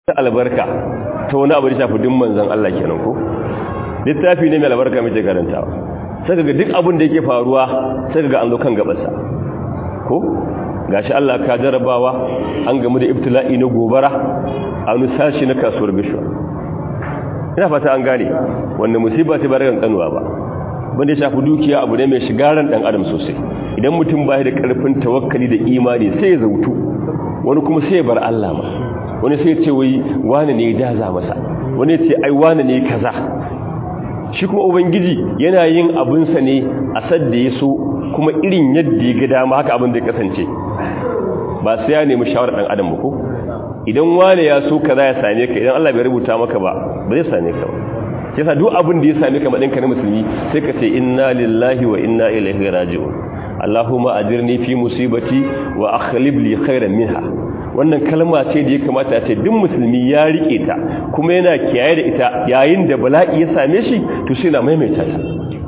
albarka ta wani abu da shafi din manzon Allah kenan ko littafi ne mai albarka muke karantawa sai ga duk abin da yake faruwa sai ga an zo kan gabansa ko gashi Allah ka jarabawa an gamu da ibtila'i na gobara a wani sashi na kasuwar bishwa ina fata an gane wanda musiba ce ba ragan kanuwa ba wanda ya shafi dukiya abu ne mai shigaran dan adam sosai idan mutum ba da karfin tawakkali da imani sai ya zautu wani kuma sai ya bar Allah ma wani sai ya ce wai wani ne ya jaza masa wani ya ce ai wani ne kaza shi kuma ubangiji yana yin abinsa ne a sadda ya so kuma irin yadda ya ga dama haka abin da ya kasance ba sai ya nemi shawarar dan adam ba ko idan wani ya so kaza ya same ka idan Allah bai rubuta maka ba ba zai same ka ba yasa duk abin da ya same ka madin ka na musulmi sai ka ce inna lillahi wa inna ilaihi raji'un Allahumma ajirni fi musibati wa akhlib li khairan minha wannan kalma ce da ya kamata ce duk musulmi ya rike ta kuma yana kiyaye da ita yayin da bala'i ya same shi to sai na maimaita ta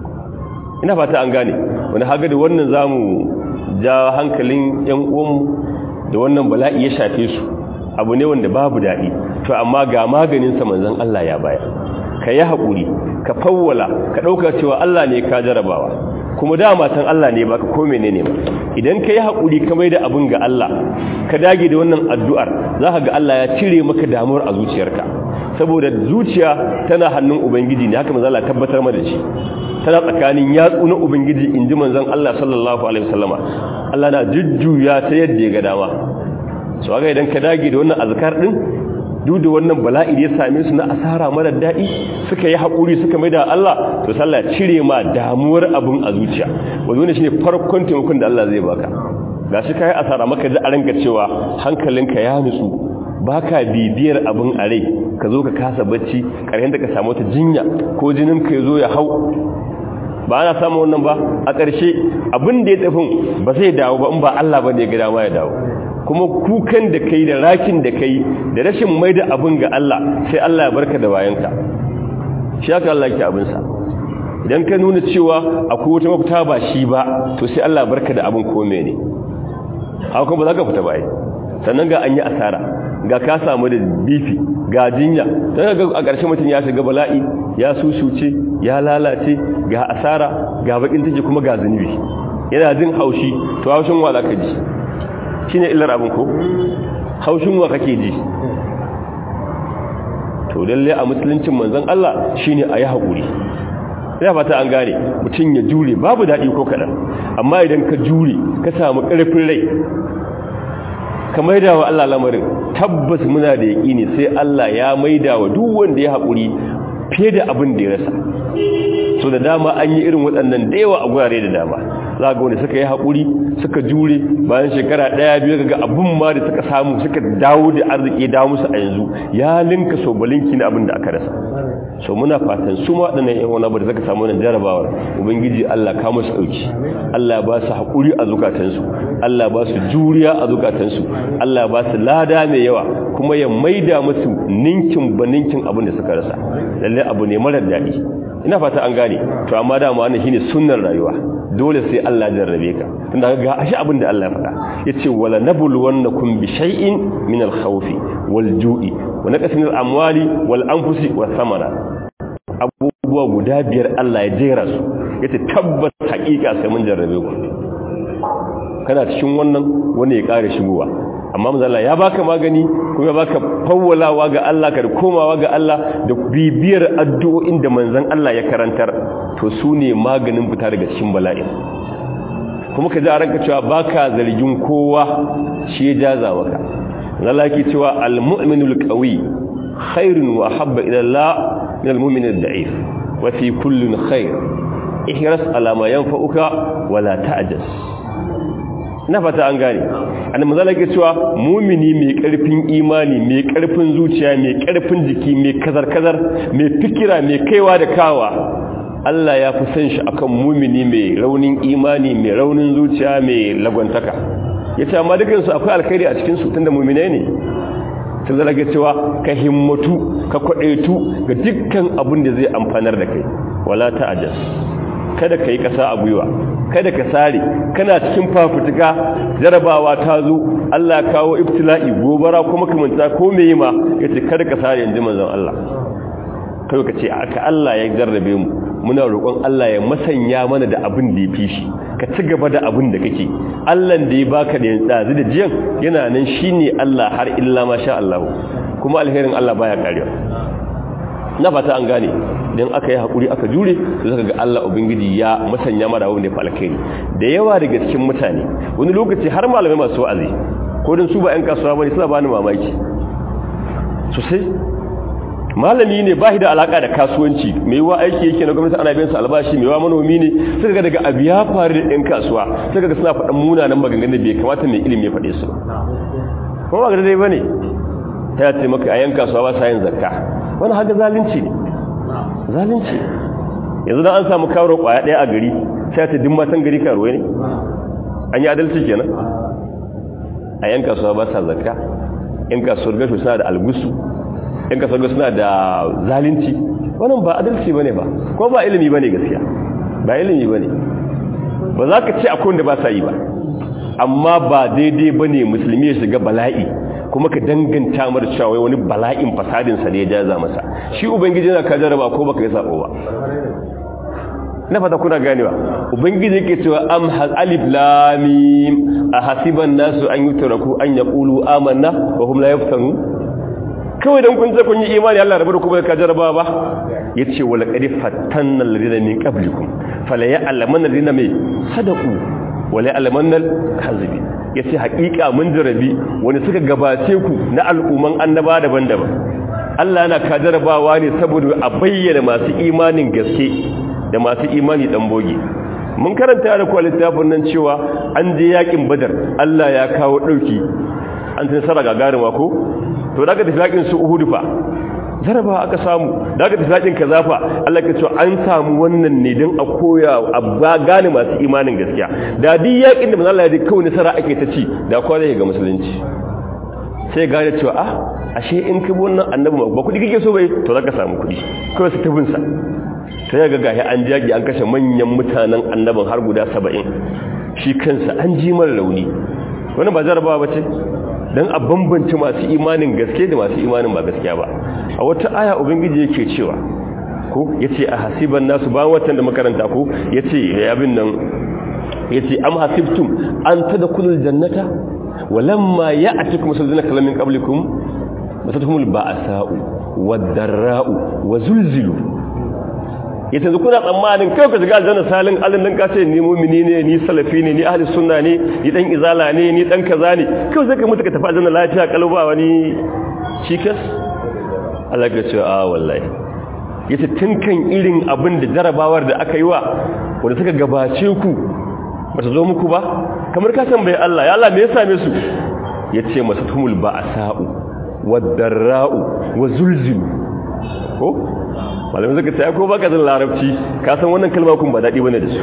ina fata an gane wani haga da wannan zamu ja hankalin yan uwanmu da wannan bala'i ya shafe su abu ne wanda babu daɗi to amma ga maganin sa manzon Allah ya baya ka yi haƙuri ka fawwala ka ɗauka cewa Allah ne ka jarabawa kuma dama tan Allah ne baka ko menene ba idan ka yi haƙuri ka mai da abin ga Allah ka dage da wannan addu'ar za ka ga Allah ya cire maka damuwar a zuciyarka saboda zuciya tana hannun ubangiji ne haka manzo Allah tabbatar mana da shi tana tsakanin yatsu na ubangiji inji manzon Allah sallallahu alaihi wasallama Allah na jujjuya ta yadda ya ga dama so ga idan ka dage da wannan azkar din duk da wannan bala'i da ya same su na asara mara daɗi suka yi haƙuri suka mai da Allah to sallah cire ma damuwar abin a zuciya wanda ne shine farkon taimakon da Allah zai baka gashi kai asara maka ji a ranka cewa hankalinka ya nutsu baka bibiyar abin a rai ka zo ka kasa bacci ƙarshen da ka samu wata jinya ko jinin ka zo ya hau ba ana samun wannan ba a ƙarshe abin da ya tafin ba zai dawo ba in ba Allah ba ne ya ga dama ya dawo kuma kukan da kai da rakin da kai da rashin mai da abin ga Allah sai Allah ya barka da bayanka shi haka Allah ke abinsa idan ka nuna cewa akwai wata mafita ba shi ba to sai Allah barka da abin kome ne haka kuma ba za ka fita bayi sannan ga an yi asara ga ka samu da bifi ga jinya don ga a ƙarshen mutum ya shiga bala'i ya sushuce ya lalace ga asara ga bakin take kuma ga zunubi yana jin haushi to haushin wa za ka ji shi ne illar abin ko haushin wa kake ji to lalle a musuluncin manzon Allah shi ne a yi haƙuri ina fata an gane mutum ya jure babu daɗi ko kaɗan amma idan ka jure ka samu ƙarfin rai ka maida wa Allah lamarin tabbas muna da yaƙini sai Allah ya maida wa duk wanda ya haƙuri fiye da abin da ya rasa so da dama an yi irin waɗannan da yawa a gurare da dama za ga wanda suka yi haƙuri suka jure bayan shekara ɗaya biyu ga abin ma da suka samu suka dawo da arziki dawo musu a yanzu ya linka so balinki na abin da aka rasa so muna fatan su ma waɗannan yan wani abu da suka samu wannan jarabawar ubangiji Allah ka musu ɗauki Allah ba su haƙuri a zukatansu Allah ba su juriya a zukatansu Allah ba su lada mai yawa kuma ya maida musu ninkin ba ninkin abin da suka rasa lalle abu ne marar daɗi ina fata an gane to amma dama wannan shine sunnar rayuwa dole sai Allah jarrabe ka tunda ga ashi abin da Allah ya faɗa yace wala nabluwannakum bi shay'in min al-khawfi wal-ju'i wa naqsin al-amwali wal-anfusi was-samara abubuwa guda biyar Allah ya jera su yace tabbas hakika sai mun jarrabe ku kana cikin wannan wani ya kare shigowa amma manzala ya baka magani kuma ya baka fawwalawa ga Allah ka komawa ga Allah da bibiyar addu'o'in da manzon Allah ya karantar to su ne maganin fita daga cikin bala'i kuma ka ji a ranka cewa baka zargin kowa shi ya jaza maka Allah yake cewa al-mu'minul qawi khairun wa habba ila Allah min al-mu'min ad-da'if wa fi kullin khair ihras ala ma yanfa'uka wala ta'jas na fata an gane annabi manzo yake cewa mumini mai karfin imani mai karfin zuciya mai karfin jiki mai kazar-kazar mai fikira mai kaiwa da kawa Allah ya fi san shi akan mumini mai raunin imani mai raunin zuciya mai lagwantaka yace amma dukan su akwai alkhairi a cikin su tunda mu'minai ne sai zaka ga cewa ka himmatu ka kwadaitu ga dukkan abin da zai amfanar da kai wala ta'ajas kada kai kasa a gwiwa kada ka sare kana cikin fafutuka jarabawa ta zo Allah kawo ibtila'i gobara kuma kamanta ko me yi ma yace kada ka sare inji manzon Allah kai ka ce aka Allah ya jarrabe mu muna roƙon Allah ya masanya mana da abin da ya fi shi ka ci gaba da abin da kake Allah da ya baka da yanzu da jiyan yana nan shine Allah har illa ma sha Allah kuma alherin Allah baya karewa na fata an gane don aka yi haƙuri aka jure da zaka ga Allah ubangiji ya masanya mara wanda ya falkai da yawa daga cikin mutane wani lokaci har malamai masu wa'azi ko don su ba 'yan kasuwa bane suna bani mamaki sosai malami ne ba shi da alaka da kasuwanci mai wa aiki yake na gwamnati ana biyan su albashi mai wa manomi ne suka ga daga abu ya faru da 'yan kasuwa suka ga suna faɗan munanan maganganun da bai kamata mai ilimi ya faɗe su kuma ba ga dai bane ta ce maka a 'yan kasuwa ba sa yin zakka wani haka zalunci ne zalunci yanzu dan an samu karo kwaya daya a gari sai ta dimma san gari karuwa ne an yi adalci kenan a yan kasuwa ba sa zakka yan kasuwar gashi suna da algusu yan kasuwar gashi suna da zalunci wannan ba adalci bane ba ko ba ilimi bane gaskiya ba ilimi bane ba za ka ce akwai wanda ba sa yi ba amma ba daidai bane musulmi ya shiga bala'i kuma ka danganta mar cewa wani bala'in fasadin sa ne ya jaza masa shi ubangiji yana ka jarraba ko baka yi sako ba na fata kuna ganewa ubangiji yake cewa am hal alif lam mim ahasiban nasu an yutraku an yaqulu amanna wa hum la yaftanu kawai dan kun je kun yi imani Allah rabu da kuma ka jarraba ba yace wala qad fatanna alladhina min qablikum fala ya'lamanna alladhina mai sadaqu wala ya'lamanna al-kadhibin ya ce haƙiƙa mun jarabi wani suka gabace ku na al'umman annaba daban-daban Allah yana ka jarabawa ne saboda a bayyana masu imanin gaske da masu imani dan boge mun karanta da kwa littafin nan cewa an je yakin badar Allah ya kawo ɗauki an tun sara gagarima ko to daga tafi yakin su uhudu fa jaraba aka samu daga tafi yakin kazafa Allah ka ce an samu wannan ne don a koya a gane masu imanin gaskiya da duk yakin da manzo Allah ya kawai nasara ake ta ci da kowa zai ga musulunci sai gane cewa ah ashe in ka bi wannan annabi ba kudi kike so bai to zaka samu kudi kawai su tabin sa sai ga gahi an jagi an kashe manyan mutanen annabin har guda 70 shi kansa an ji mara rauni wannan ba jarabawa bace dan a bambance masu imanin gaske da masu imanin ba gaskiya ba a wata aya ubangiji yake cewa ko yace a hasiban nasu ba watan da makaranta ko yace abin nan yace am hasibtum an tadkhulul jannata walamma ya'tikum musalladina kalamin qablikum masatuhumul ba'sa'u wad-darra'u wazulzilu yace yanzu kuna tsammanin kai ka shiga aljanna salin alin nan ka ce ni mu'mini ne ni salafi ne ni ahli sunna ne ni dan izala ne ni dan kaza ne kai sai ka mutu ka tafi aljanna lafiya kalba wani cikas Allah ya ce a wallahi yace tun kan irin abin da jarabawar da aka yi wa wanda suka gabace ku ba ta zo muku ba kamar ka san bai Allah ya Allah me ya same su yace masatumul ba'sa'u wad-darra'u wa zulzilu ko malamin zaka sai ko baka zan larabci ka san wannan kalma kun ba dadi bane da su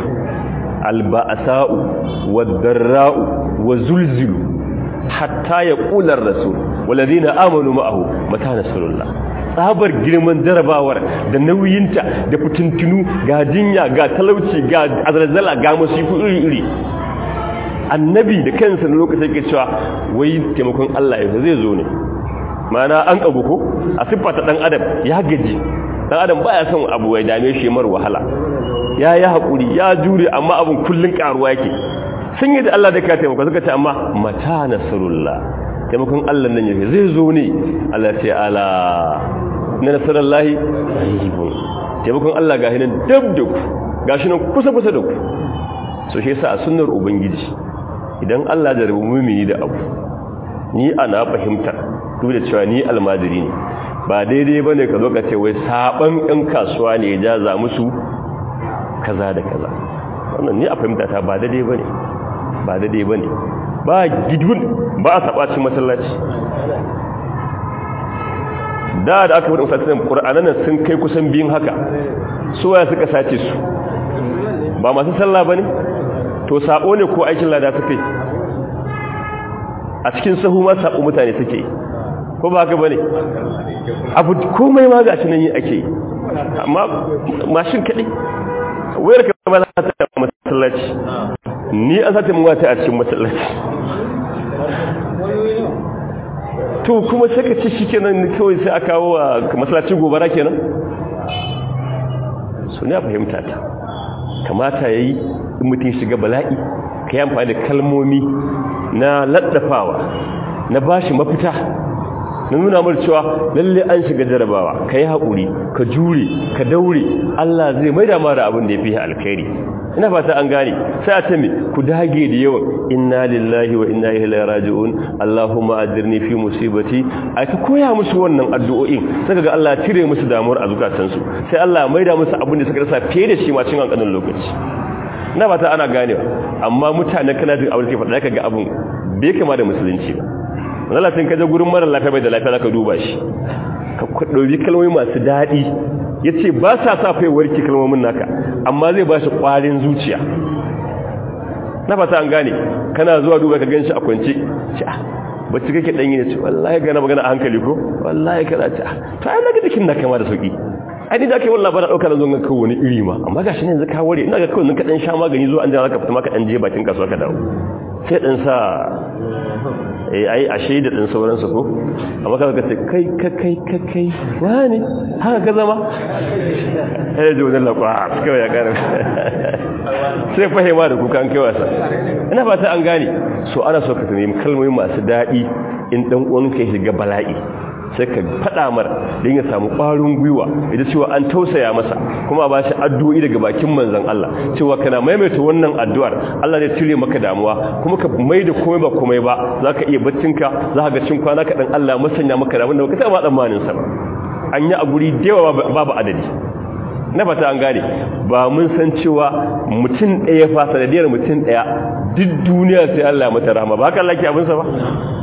alba'sa'u wad-darra'u wa zulzilu hatta yaqula ar-rasul walladhina amanu ma'ahu mata nasrullah tsabar girman jarabawar da nauyinta da fitintunu ga jinya ga talauci ga azalzala ga masifu iri-iri annabi da kansa na lokacin yake cewa wai taimakon Allah ya zai zo ne mana an kagu ko a siffata dan adam ya gaji dan adam baya son abu ya dame shi mar wahala ya yi hakuri ya jure amma abun kullun karuwa yake sun yi da Allah da ka taimaka suka ce amma mata nasrullah taimakon Allah nan yake zai zo ne Allah ce ala na nasarallahi qaribun taimakon Allah ga hinan dab da ku gashi nan kusa kusa da ku so shi yasa a sunnar ubangiji idan Allah da rubu mumini da abu ni ana fahimtar duk da cewa ni almajiri ne ba daidai bane ka zo ka ce wai saban ɗan kasuwa ne ya jaza musu kaza da kaza wannan ni a fahimta ta ba daidai bane ba daidai bane ba gidun ba a sabacin masallaci da da aka wadda masallacin ƙura'anan nan sun kai kusan biyun haka suwaya suka sace su ba masu sallah ba ne to saƙo ne ko aikin lada suka yi a cikin sahu ma saƙo mutane suke yi ko ba haka ba ne abu komai ma ga nan yi ake yi amma mashin kaɗai wayar ka ma za ta masallaci masallaci ni an sata mun wata a cikin masallaci to kuma sai ka ce shi kenan kawai sai a kawo a masallacin gobara kenan so ne a fahimta ta kamata ya yi in mutum shiga bala'i ka yi amfani da kalmomi na laddafawa na bashi mafita na nuna mar cewa lalle an shiga jarabawa ka yi haƙuri ka jure ka daure Allah zai mai dama da abin da ya fi alkhairi ina fata an gane sai a ce me ku dage da yawan inna lillahi wa inna ilaihi raji'un Allahumma ajirni fi musibati ai ka koya musu wannan addu'o'in sai ga Allah cire musu damuwar a zukatansu sai Allah mai da musu abin da suka rasa fiye da shi ma cikin kankanin lokaci ina fata ana ganewa amma mutane kana jin abin da ke faɗa kaga abin bai kama da musulunci ba Allah sun kaje gurin mara lafiya bai da lafiya zaka duba shi ka dauki kalmomi masu dadi yace ba sa sa fai warki kalmomin naka amma zai ba shi kwarin zuciya na fata an gane kana zuwa duba ka ganshi a kwance ci ah bacci kake dan yi ne wallahi ga na magana a hankali ko wallahi kaza ci ah to ai naga dikin da kama da sauki ai ni da kai wallahi ba da dauka na zo ga kawo wani iri ma amma gashi ne yanzu ka ware ina ga kawai ka dan sha magani zuwa an jira ka fita maka dan je bakin kasuwa ka dawo sai dan sa eh ai ashe da din sauransu ko amma kaga ka ce kai ka kai ka kai wani haka ka zama eh ji wannan lakwa kawai ya kare sai fahima da kuka an kai wasa ina fata an gane so ana so ka nemi kalmomi masu dadi in dan uwanka ya shiga bala'i sai ka faɗa mar don ya samu ƙwarin gwiwa ita cewa an tausaya masa kuma ba shi addu'o'i daga bakin manzan Allah cewa kana maimaita wannan addu'ar Allah zai cire maka damuwa kuma ka mai da komai ba komai ba za ka iya baccinka za ka ga cin kwana kaɗan Allah masanya maka damun da baka taɓa tsammanin sa ba an yi a guri da yawa babu adadi na fata an gane ba mun san cewa mutum ɗaya fa sanadiyar mutum ɗaya duk duniya sai Allah ya mata rahama ba haka Allah ke abinsa ba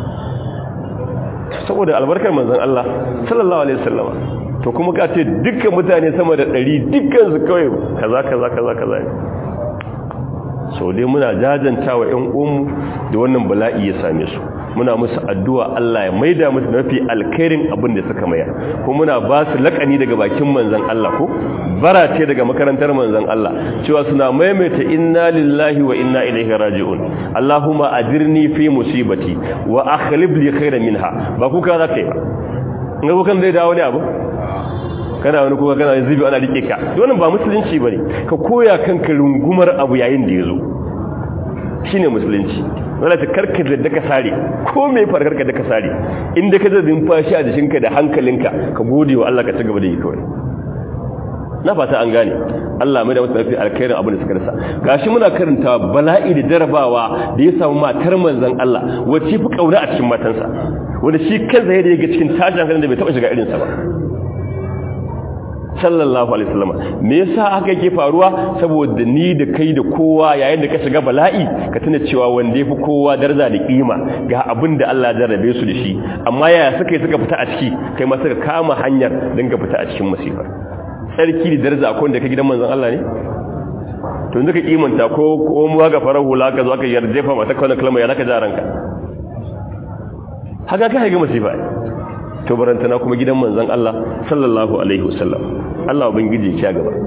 saboda albarkar manzon Allah sallallahu alaihi wasallama to kuma ka ce dukkan mutane sama da 100 dukkan su kawai kaza kaza kaza kaza so dai muna jajantawa ƴan uwanmu da wannan bala'i ya same su muna musu addu'a Allah ya maida musu mafi alkhairin abin da suka mayar ko muna ba su lakani daga bakin manzon Allah ko bara ce daga makarantar manzon Allah cewa suna maimaita inna lillahi wa inna ilaihi raji'un Allahumma ajirni fi musibati wa akhlib li khairan minha ba kuka za kai ba in ga kan zai dawo ne abu kana wani kuka kana zubi ana rike ka wannan ba musulunci bane ka koya kanka rungumar abu yayin da yazo shine musulunci wala ta karka da ka sare ko mai farkar ka da ka sare inda ka zai fashi a jikinka da hankalinka ka gode wa Allah ka ci gaba da yi kawai na fata an gane Allah mai da wasu mafi alkhairin abin da suka rasa gashi muna karanta bala'i da jarabawa da ya samu matar manzon Allah wacce fi kauna a cikin matansa wanda shi kansa ya ga cikin tashin hankalin da bai taba shiga irinsa ba sallallahu alaihi wasallam me yasa haka yake faruwa saboda ni da kai da kowa yayin da ka shiga bala'i ka tuna cewa wanda yafi kowa daraja da kima ga abin da Allah ya jarrabe su da shi amma yaya suka yi suka fita a ciki kai ma suka kama hanyar dan ka fita a cikin masifar sarki da daraja akwai da ka gidan manzon Allah ne to yanzu ka kimanta ko ko mu ga farar hula ka zo aka yarjefa mata kana kalma ya zaka jaranka haka ka ga masifa to barantana kuma gidan manzon Allah sallallahu alaihi wasallam Allah ubangiji ya gaba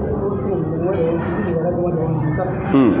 hmm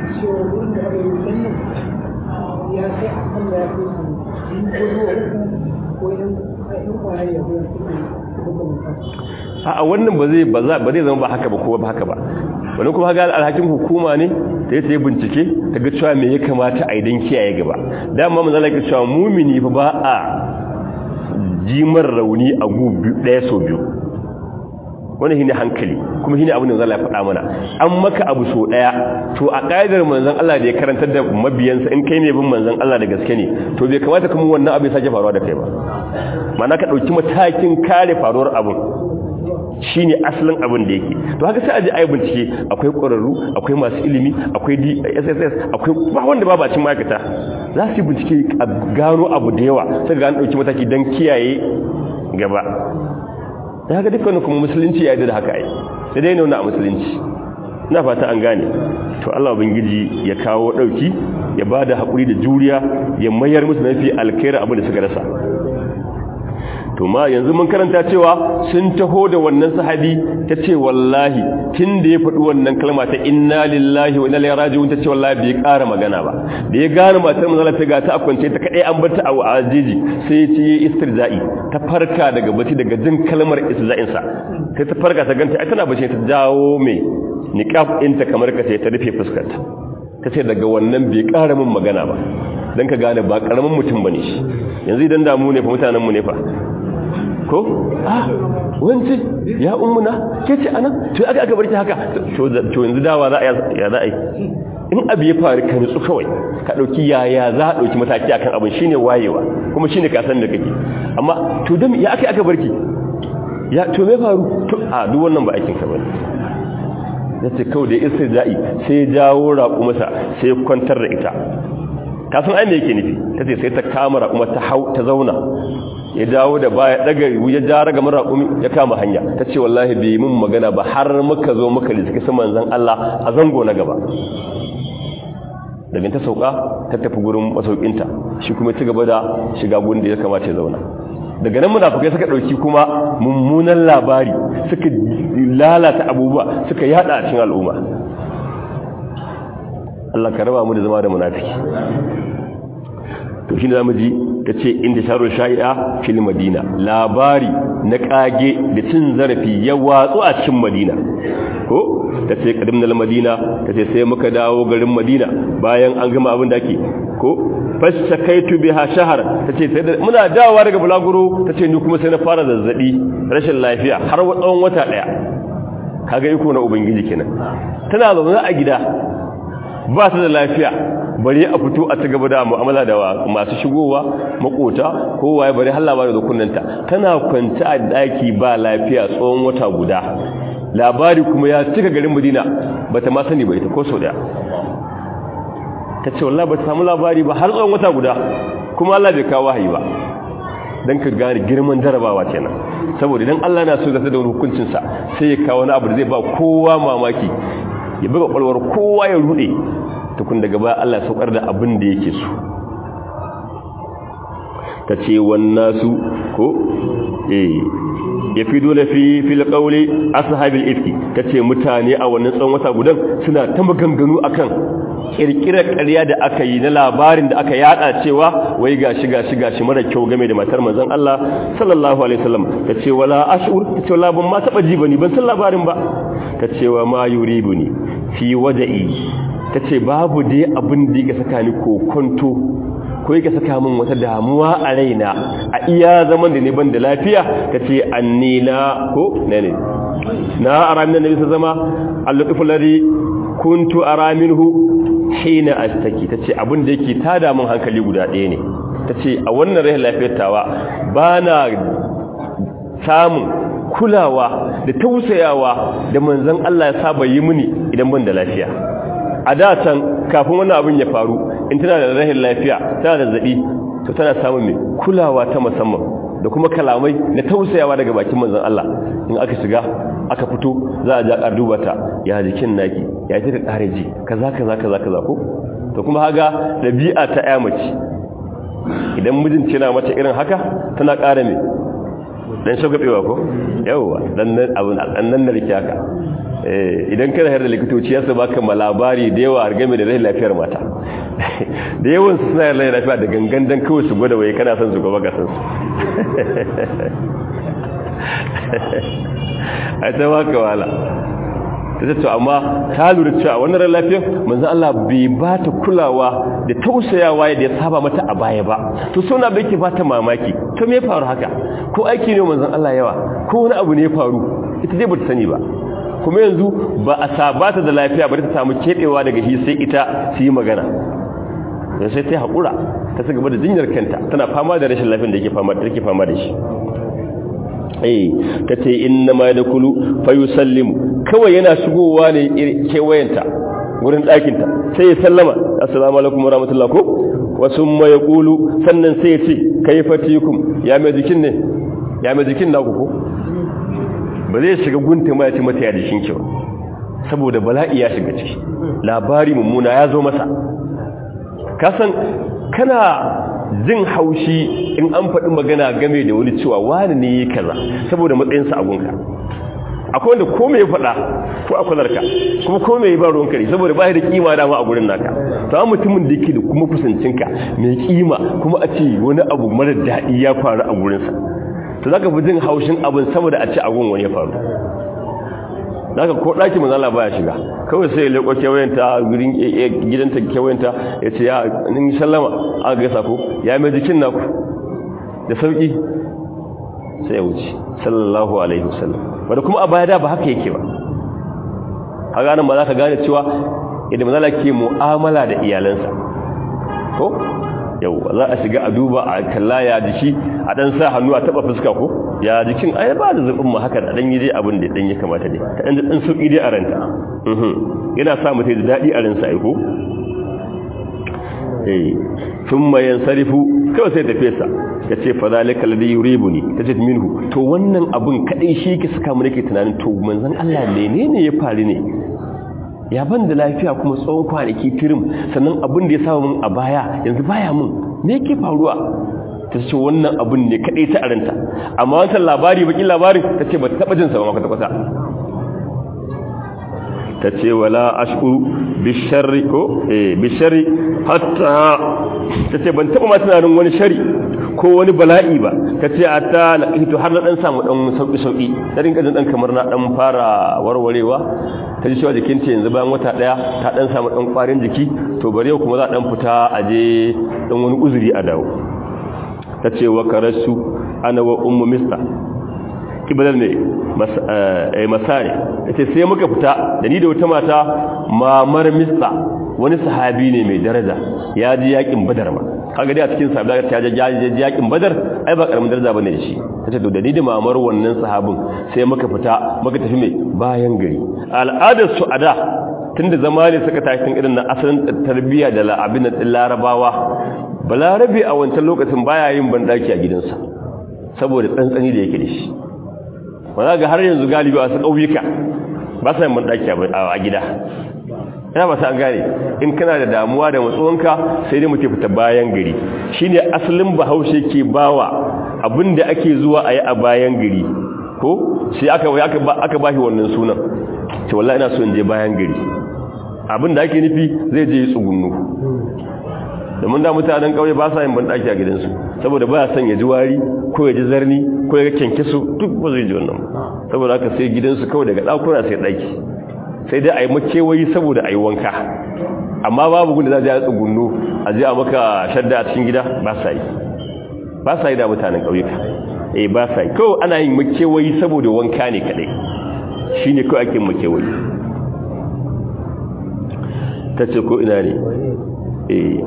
a wannan ba zai ba zai zama ba haka ba ko ba haka ba wani kuma ga alhakin hukuma ne da ya yi bincike ta ga cewa me ya kamata a idan kiyaye gaba dama manzon Allah ya cewa mumini fa ba a jimar rauni a gubi ɗaya so biyu wani shi ne hankali kuma shi ne abin da zala ya faɗa mana an maka abu so ɗaya to a ƙa'idar manzan Allah da ya karantar da mabiyansa in kai ne bin manzan Allah da gaske ne to bai kamata kuma wannan abin sake faruwa da kai ba mana ka ɗauki matakin kare faruwar abin shi ne asalin abin da yake to haka sai a ji a yi bincike akwai ƙwararru akwai masu ilimi akwai dss akwai ba wanda ba bacin ma'aikata za su yi bincike a gano abu da yawa sai ga an ɗauki mataki don kiyaye gaba da haka dukkanin kuma musulunci ya yi da haka ai sai dai nuna a musulunci na fata an gane to Allah ubangiji ya kawo ɗauki ya ba da haƙuri da juriya ya mayar musu mafi alkhairi abin da suka rasa to ma yanzu mun karanta cewa sun taho da wannan sahabi ta ce wallahi tun da ya faɗi wannan kalma ta inna lillahi wa inna ilaihi raji'un ta ce wallahi bai ƙara magana ba da ya gane matar manzala ta ga ta akwance ta kadai an bar ta a ajiji sai ya ce istirza'i ta farka daga bacci daga jin kalmar istirja'in sa sai ta farka ta ganta ai tana bace ta jawo mai niqab ɗinta kamar ka ce ta rufe fuskarta ta ce daga wannan bai ƙara min magana ba dan ka gane ba ƙaramin mutum bane shi yanzu idan damu ne fa mutanen mu ne fa ko ah wance ya ummuna ke ce anan to aka aka barki haka to to yanzu dawa za a ya za a yi in abu ya faru ka nutsu kawai ka dauki yaya za a dauki mataki akan abin shine wayewa kuma shine ka san da kake amma to dan ya aka aka barki ya to me faru to a duk wannan ba aikin ka bane yace kawai da istirja'i sai ya jawo raƙu masa sai ya kwantar da ita ka san ai me yake nufi tace sai ta kama raƙuma ta hau ta zauna ya dawo da baya daga ya ja raga mara raƙumi ya kama hanya tace wallahi bai mun magana ba har muka zo muka liski su manzon Allah a zango na gaba daga ta sauka ta tafi gurin masaukinta shi kuma ci gaba da shiga gurin da ya kamata ya zauna daga nan munafikai suka dauki kuma mummunan labari suka lalata abubuwa suka yada a cikin al'umma Allah ka raba mu da zama da munafiki to shine zamu ji tace inda sharu shai'a fil madina labari na kage da cin zarafi ya watsu a cikin madina ko tace kadimnal madina tace sai muka dawo garin madina bayan an gama abin da ake ko fashakaitu biha shahar tace sai muna dawowa daga bulaguro tace ni kuma sai na fara zazzabi rashin lafiya har tsawon wata daya kaga iko na ubangiji kenan tana zaune a gida ba ta da lafiya bari a fito a ci gaba da mu'amala da masu shigowa makota kowa ya bari halla ba da kunnanta tana kwanta a daki ba lafiya tsawon wata guda labari kuma ya cika garin Madina bata ma sani ba ita ko sau daya tace wallahi bata samu labari ba har tsawon wata guda kuma Allah bai kawo wahayi ba dan ka gane girman jarabawa kenan saboda idan Allah na so zata da hukuncin sa sai ya kawo wani abu da zai ba kowa mamaki ya buga kwalwar kowa ya rude tukun daga baya Allah saukar da abin da yake so ta ce wannasu ko eh ya fi dole fi fil qawli ashabil ifki tace mutane a wannan tsawon wata gudan suna ta maganganu akan kirkirar ƙarya da aka yi na labarin da aka yada cewa wai gashi gashi gashi mara kyau game da matar manzon Allah sallallahu alaihi wasallam tace wala ashur tace wala ban ma taba ji bane ban san labarin ba tace wa ma yuribuni fi wada'i tace babu dai abin da yake saka ni kokonto ko yake saka min wata damuwa a raina a iya zaman da ne ban da lafiya tace annila ko ne ne na aramin nabi zama al-lutfu ladhi kuntu ara minhu hina astaki tace abin da yake tada min hankali guda ɗaya ne tace a wannan rahin lafiyar tawa bana samun kulawa da tausayawa da manzon Allah ya saba yi mini idan ban da lafiya a da can kafin wannan abin ya faru in tana da rahin lafiya tana da zabi to tana samun mai kulawa ta musamman da kuma kalamai na tausayawa daga bakin manzon Allah in aka shiga aka fito za a ja ƙar duba ta ya jikin naki ya ji da ƙare ji kaza kaza kaza kaza ko to kuma haga dabi'a ta ƴa mace idan mijin na mata irin haka tana ƙara me dan shagabewa ko yawa dan nan abun dan nan da rike haka eh idan kana har da likitoci yasa baka malabari da yawa har game da rashin lafiyar mata da yawan su suna rashin lafiya da gangan dan kawai su gwada waye kana son su gaba ga san su ai ta baka wala ta to amma ta lura cewa wannan ran lafiyar manzo Allah bai ba ta kulawa da tausayawa da ya saba mata a baya ba to suna bai ke bata mamaki to me ya faru haka ko aiki ne manzo Allah yawa ko wani abu ne ya faru ita dai bata sani ba kuma yanzu ba a sabata da lafiya ba ta samu kebewa daga shi sai ita su yi magana yanzu sai ta haƙura ta ci gaba da jinyar kanta tana fama da rashin lafiyar da yake fama da take fama da shi eh tace inna ma yadkhulu fa yusallimu kawai yana shigowa ne kewayenta wurin ɗakin ta sai ya sallama assalamu alaikum warahmatullahi ko wasu ma yaqulu sannan sai ya ce kayfatikum ya mai jikin ne ya mai jikin naku ko ba zai shiga gunta ma ya ce mata ya jikin ki ba saboda bala'i ya shiga ciki labari mummuna ya zo masa kasan kana jin haushi in an faɗi magana game da wani cewa wani ne yi kaza saboda matsayinsa a gunka akwai wanda ko mai faɗa ko a kwalarka kuma ko mai ba ruwan kare saboda ba da kima dama a gurin naka to an mutumin da yake da kuma kusancinka mai kima kuma a ce wani abu mara daɗi ya faru a gurinsa to zaka fi jin haushin abin saboda a ce a gun wani ya faru zaka ko ɗaki manzala baya shiga kawai sai ya leƙo kewayenta gurin gidanta kewayenta ya ce ya nin sallama aka gaisa ko ya mai jikin naku da sauƙi sai ya wuce sallallahu alaihi wasallam wanda kuma a baya da ba haka yake ba a ganin ba za ka gane cewa idan manzala ke mu'amala da iyalansa ko yau za a shiga a duba a kalla ya jiki a dan sa hannu a taba fuska ko ya jikin ai ba da zubin mu haka da dan yi dai abin da dan ya kamata dai ta dan dan sauki dai a ranta mhm yana sa mutai da dadi a ransa ai ko eh thumma yansarifu kawai sai tafi sa yace fa zalika alladhi yuribuni tace minhu to wannan abun kadai shi ke saka mu nake tunanin to manzon Allah menene ya faru ne ya ban da lafiya kuma tsawon kwanaki tirim sannan abin da ya samu mun a baya yanzu baya mun me yake faruwa ta ce wannan abin ne kadai ta aranta amma wancan labari bakin labarin ta ce ba ta taba jin sa ba kwata ta ce wala ashku bisharri ko eh bisharri hatta ta ce ban taba ma tunanin wani shari ko wani bala'i ba ta ce a ta na ito har na dan samu dan sauki-sauki ta rinka jin dan kamar na dan fara warwarewa ta ji cewa jikinta yanzu bayan wata daya ta dan samu dan kwarin jiki to bari yau kuma za dan fita a je dan wani uzuri a dawo ta ce wa karasu ana wa ummu mista kibalar ne masare ta ce sai muka fita da ni da wata mata mamar mista wani sahabi ne mai daraja ya ji yakin badar ma kaga dai a cikin sahabbai ta je yakin badar ai ba karamin daraja bane shi tace to da ni da mamar wannan sahabin sai muka fita muka tafi mai bayan gari al'adar su ada tunda zamani suka tashi tun irin na asalin tarbiyya da la'abin da larabawa balarabe a wancan lokacin baya yin bandaki a gidansa saboda tsantsani da yake da shi wanda ga har yanzu galibi a su ƙauyuka ba sa yin bandaki a gida ina ba sa gane in kana da damuwa da matsuwanka sai dai muke fita bayan gari shine asalin bahaushe ke bawa abinda ake zuwa a yi a bayan gari ko sai aka aka bashi wannan sunan ce wallahi ina so in je bayan gari abinda ake nufi zai je tsugunnu domin da mutanen kauye ba sa yin bandaki a gidansu saboda ba son ya ji wari ko ya ji zarni ko ya kyanke su duk ba zai ji wannan saboda haka sai gidansu kawai daga ɗakuna sai ɗaki sai dai a yi makewayi saboda a yi wanka amma babu gudu za a ji tsugunnu a ji a maka shadda a cikin gida ba sa yi ba sa yi da mutanen ƙauyuka eh ba sa yi kawai ana yin makewayi saboda wanka ne kaɗai shi ne kawai ake makewayi ta ce ko ina ne eh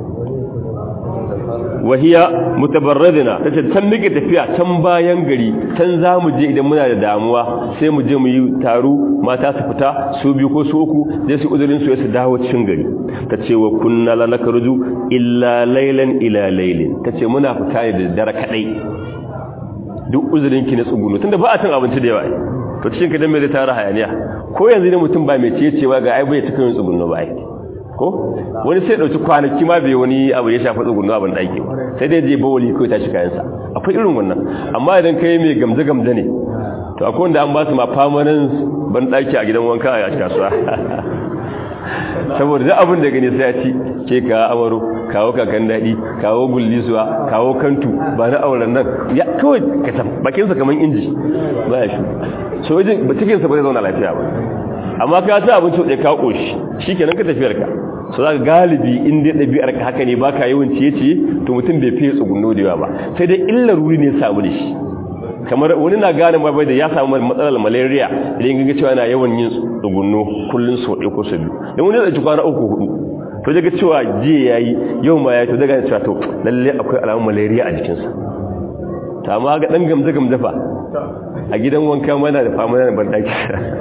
wahiya mutabarradina tace can muke tafiya can bayan gari can zamu je idan muna da damuwa sai mu je mu yi taro mata su fita su biyu ko su uku sai su uzurin su su dawo cikin gari tace wa kunna la nakruju illa laylan ila laylin tace muna fita ne da dare kadai duk uzurin ki na tsugunu tunda ba a cin abinci da yawa to cikin kadan mai tara hayaniya ko yanzu ne mutum ba mai ciye cewa ga ai bai cikin tsugunu ba ai ko wani sai dauki kwanaki ma bai wani abu ya shafi tsugunnu abin daki sai dai je bawali ko tashi kayansa akwai irin wannan amma idan kai mai gamje gamje ne to akwai wanda an ba su ma permanent ban daki a gidan wanka a kasuwa saboda da abin da gani sai ya ci ke ka amaro kawo kakan dadi kawo gullisuwa kawo kantu ba na auren nan ya kawai ka san bakin sa kaman inji ba ya shi so wajen cikin sa ba zai zauna lafiya ba amma ka ta abinci da ka koshi shikenan ka tafiyar ka so zaka galibi in dai dabi'ar ka haka ne baka yawan ciye-ciye to mutum bai fiye tsugunno da yawa ba sai dai illar ruri ne samu da shi kamar wani na gane ma bai da ya samu matsalar malaria idan ga cewa yana yawan yin tsugunno kullun so ɗaya ko so biyu dan wani zai ci kwana uku hudu to daga cewa jiya yayi yau ma yayi to daga cewa to lalle akwai alamun malaria a jikinsa ta amma ga dan gamza gamza fa a gidan wanka mana da fama da bandaki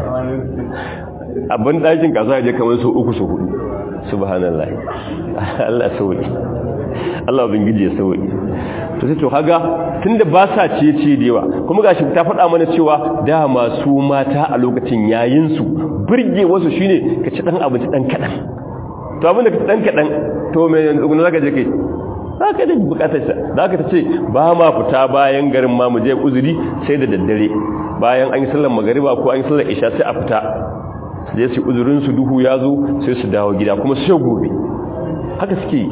a bandakin kasuwa je kamar so uku so hudu subhanallah Allah sauki Allah ubangiji ya sauki to sai to kaga tunda ba sa ciye-ciye da yawa kuma gashi ta faɗa mana cewa da masu mata a lokacin yayin su burge wasu shine ka ci dan abinci dan kadan to abin da ka dan kadan to me yanzu guna zaka je kai za ka da bukatar sa za ka ta ce ba ma fita bayan garin ma mu je uzuri sai da daddare bayan an yi sallar magariba ko an yi sallar isha sai a fita su je su uzurin su duhu ya zo sai su dawo gida kuma sai gobe haka suke yi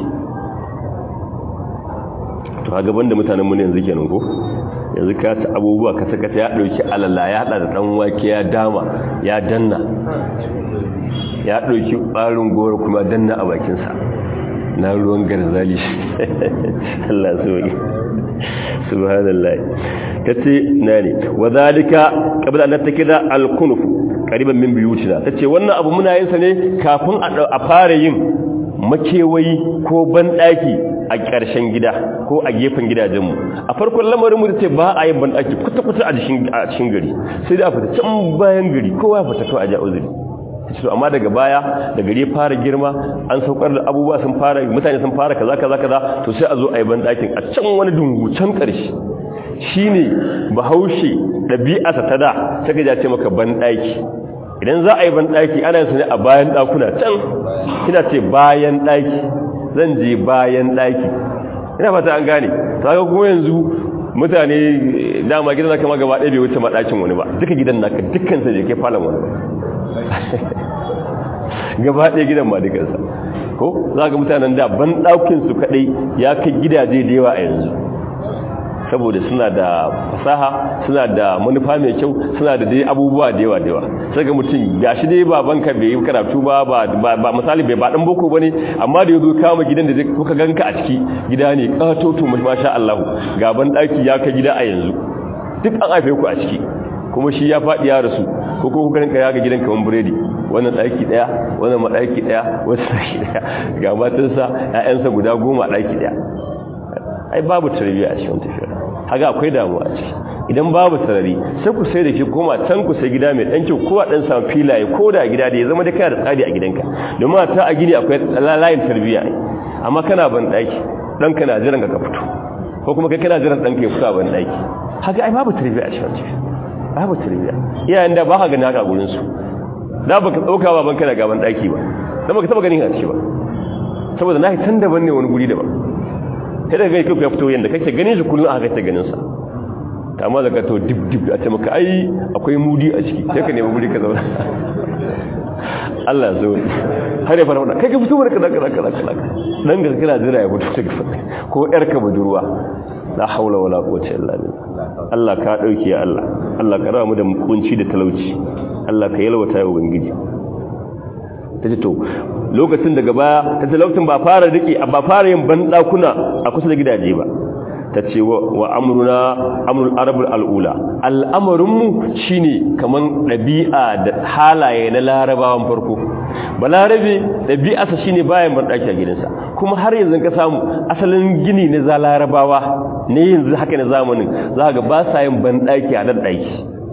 to a gaban da mutanen mu ne yanzu kenan ko yanzu ka ta abubuwa ka saka ta ya dauki alala ya hada da dan wake ya dama ya danna ya dauki barin goro kuma danna a bakin sa na ruwan garzali Allah subhanahu subhanallah tace nani wadhalika qabla an takida al-kunuf qariban min buyutina tace wannan abu muna yin sa ne kafin a fara yin makewayi ko banɗaki a ƙarshen gida ko a gefen gidajenmu a farkon lamarin mu ce ba a yin banɗaki kuta-kuta a cikin gari sai da a fita can bayan gari kowa fita kawai a ja uzuri to amma daga baya da gari fara girma an saukar da abubuwa sun fara mutane sun fara kaza kaza kaza to sai a zo a yi banɗakin a can wani dungu can ƙarshe shine bahaushe ɗabi'arsa ta da sai ka ce maka banɗaki idan za a yi banɗaki ana yin su ne a bayan ɗakuna can kina ce bayan ɗaki zan je bayan ɗaki ina fata an gane ta ga kuma yanzu mutane dama gidan naka ma gaba ɗaya bai wuce maɗakin wani ba duka gidan naka dukkan sa je ke falon wani ba gaba ɗaya gidan ma dukansa ko za ga mutanen da ban ɗaukin su kaɗai ya kai gidaje da yawa a yanzu saboda suna da fasaha suna da manufa mai kyau suna da dai abubuwa da yawa da yawa sai ga mutum gashi dai babanka bai yi karatu ba ba misali bai ba dan boko bane amma da yazo kama gidan da zai kuka ganka a ciki gida ne katoto masha Allah gaban daki ya ka gida a yanzu duk an haife ku a ciki kuma shi ya faɗi ya rasu ko ko kuka ranka ya ga gidan kaman buredi wannan daki daya wannan madaki daya wannan daki daya ga matansa ƴaƴansa guda goma daki daya ai babu tarbiyya a cikin tafiya haka akwai damuwa a ciki idan babu sarari sai ku sai da shi koma can ku sai gida mai dan kyau ko a dan samu filaye ko da gida da ya zama da kana da tsari a gidanka domin ta a gini akwai layin tarbiyya amma kana ban daki dan kana jiran ka fito ko kuma kai kana jiran dan ka ya fito a ban daki haka ai babu tarbiyya a cikin tafiya babu tarbiyya iyayen da ba ka gani haka gurin su da baka dauka baban kana gaban daki ba dan baka taba ganin a ciki ba saboda nahi tan daban ne wani guri daban sai daga kai ya fito yanda kake ganin shi kullun aka ta ganin sa amma daga to dib dib a ce maka ai akwai mudi a ciki sai ka nemi guri ka zauna Allah zo har ya fara wannan kai ka fito barka da kaza kaza kaza dan ga kana jira ya fito daga ko yar ka budurwa la haula wala quwwata illa billah Allah ka dauke ya Allah Allah ka rawa mu da kunci da talauci Allah ka yalwata ya ubangiji tace to lokacin daga baya tace lokacin ba fara riki ba fara yin bandakuna a kusa da gidaje ba tace wa amruna amrul arabul alula al'amarinmu shine kaman dabi'a da halaye na larabawan farko balarabe dabi'arsa shine bayan bandaki a gidansa kuma har yanzu ka samu asalin gini na za larabawa ne yanzu haka na zamanin za ga ba sa yin bandaki a dan daki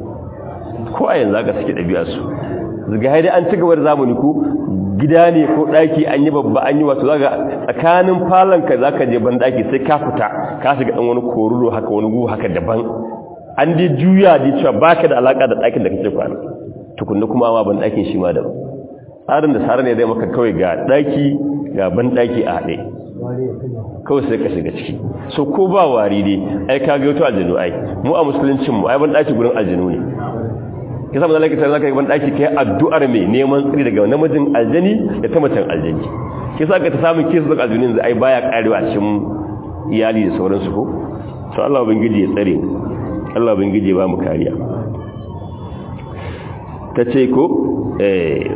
ko a yanzu haka suke dabi'arsu zaga haidai an ci gaba da zamani ko gida ne ko daki an yi babba an yi wato zaga tsakanin falonka zaka je ban daki sai ka fita ka shiga dan wani koruro haka wani gu haka daban an dai juya da cewa baka da alaka da dakin da kake kwana tukunna kuma ma ban dakin shi ma da tsarin da sarar ne zai maka kawai ga daki ga ban daki a haɗe kawai sai ka shiga ciki so ko ba wari dai ai ka ga wato aljinu ai mu a musuluncin mu ai ban daki gurin aljinu ne ya samu zalaka sai zaka yi ban daki kai addu'ar mai neman tsiri daga namijin aljani da ta macen aljani ke sa ka ta samu kesu da aljanin da ai baya karewa cikin iyali da sauransu ko to Allah ubangiji ya tsare Allah ubangiji ya ba mu kariya tace ko eh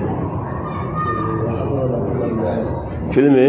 filme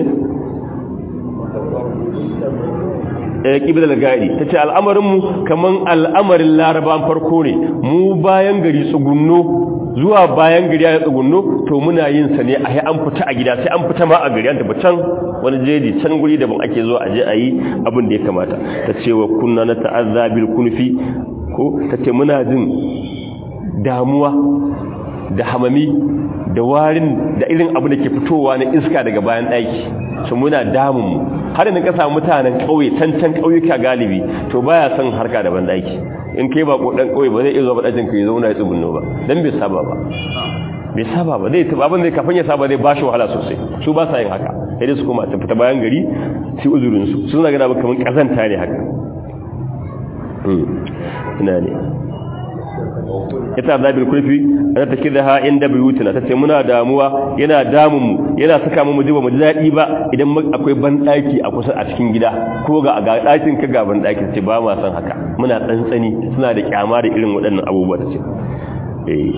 eh kibla gari tace al'amarin mu kaman al'amarin laraban farko ne mu bayan gari tsugunno zuwa bayan gari ya tsugunno to muna yin sa ne a yi an fita a gida sai an fita ma a gari an tafi can wani jeji can guri da ban ake zuwa aje a yi abin da ya kamata ta ce wa kunna na ta'azza bil kunfi ko ta ce muna jin damuwa da hamami da warin da irin abu da ke fitowa na iska daga bayan ɗaki su muna damun mu har yanzu ka samu mutanen ƙauye can can ƙauyuka galibi to baya son harka da ban ɗaki in kai ba ko dan ƙauye ba zai iya zuwa ɗakin ka ya zauna ya tsugunno ba dan bai saba ba bai saba ba zai taba abin da kafin ya saba zai bashi wahala sosai su ba sa yin haka sai su koma su fita bayan gari su uzurin su suna gana kamar kazanta ne haka ina ne ita zabil kulfi ana take da ha inda buyutuna tace muna damuwa yana damun mu yana saka mu mujiba mu dadi ba idan akwai ban daki a kusa a cikin gida ko ga ga dakin ka ga ban daki ce ba ma san haka muna tsantsani suna da kyama da irin waɗannan abubuwa tace eh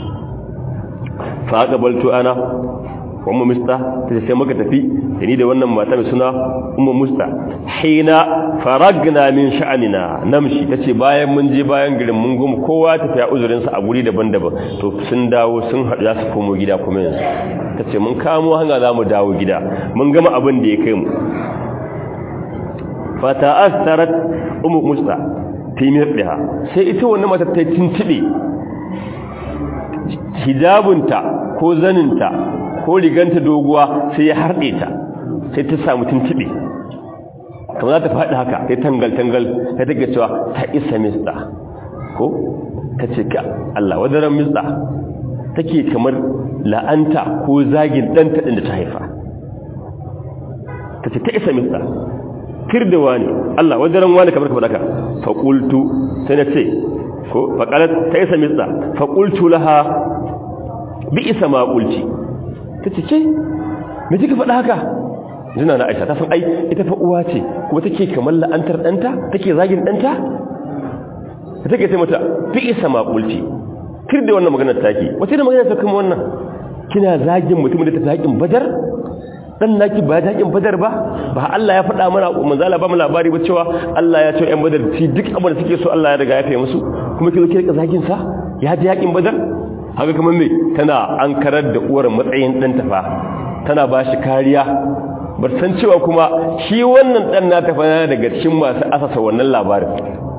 fa qabaltu ana ummu musta tace sai muka tafi da ni da wannan mata mai suna ummu musta hina faragna min sha'anina namshi tace bayan mun je bayan garin mun goma kowa tafi ya uzurin sa a guri daban-daban to sun dawo sun haɗu za su komo gida kuma yanzu tace mun kamo hanga za mu dawo gida mun gama abin da ya kai mu fata astarat ummu musta fi mirdiha sai ita wannan mata ta tintibe hijabunta ko zaninta ko riganta doguwa sai ya harɗe ta sai ta samu tuntube kamar za ta faɗi haka sai tangal-tangal ta take cewa ta isa mista ko ta ce ka Allah wadaran mista take kamar la'anta ko zagin ɗanta ɗin da ta haifa ta ce ta isa mista tirdewa ne Allah wadaran wani kamar kamar haka faƙultu sai na ce ko faƙalar ta isa mista faƙultu laha bi isa maƙulci ta ce ce me kika faɗa haka jina na aisha ta san ai ita fa uwa ce kuma take kamar la'antar ɗanta take zagin ɗanta ta take sai mata fi isa maƙulci kir da wannan maganar take wace da maganar ta kuma wannan kina zagin mutum da ta zagin badar dan naki ba zagin badar ba ba Allah ya faɗa mana manzala ba mu labari ba cewa Allah ya ce ƴan badar ci duk abin da suke so Allah ya riga ya faye musu kuma kilo ki rika zagin sa ya ji yakin badar haka kamar me tana an karar da uwar matsayin ɗanta fa tana ba shi kariya ba san cewa kuma shi wannan ɗan na tafa daga cikin masu asasa wannan labarin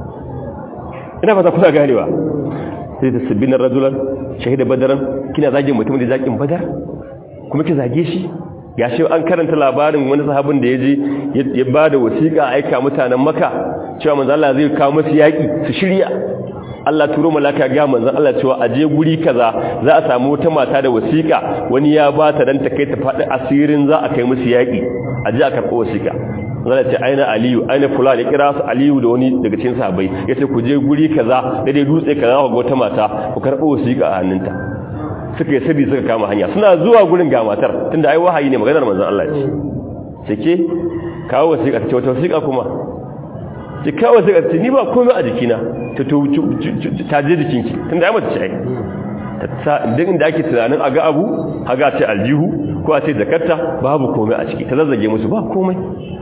ina fata kuna ganewa sai ta sabbin rajulan shahida badaran kina zagin mutum da zakin badar kuma ki zage shi ya shi an karanta labarin wani sahabin da ya je ya ba da wasiƙa aika mutanen maka cewa manzo Allah zai kawo musu yaƙi su shirya Allah turo malaka ga manzon Allah cewa a je guri kaza za a samu wata mata da wasiƙa wani ya ba ta dan ta kai ta faɗi asirin za a kai musu yaƙi a je a karɓo wasiƙa zan ce aina aliyu aina fulani kira su aliyu da wani daga cikin sahabbai yace ku je guri kaza da dai dutse kaza ku ga wata mata ku karɓo wasiƙa a hannunta suka yi sabi suka kama hanya suna zuwa gurin ga matar tunda ai wahayi ne maganar manzon Allah ce sake kawo wasiƙa ta ce wata wasiƙa kuma ki kawo wasiƙa ce ni ba komai a jikina ta ta je jikinki tunda ai mace ce ai ta duk inda ake tunanin a ga abu haga ce aljihu ko a ce jakarta babu komai a ciki ta zazzage musu ba komai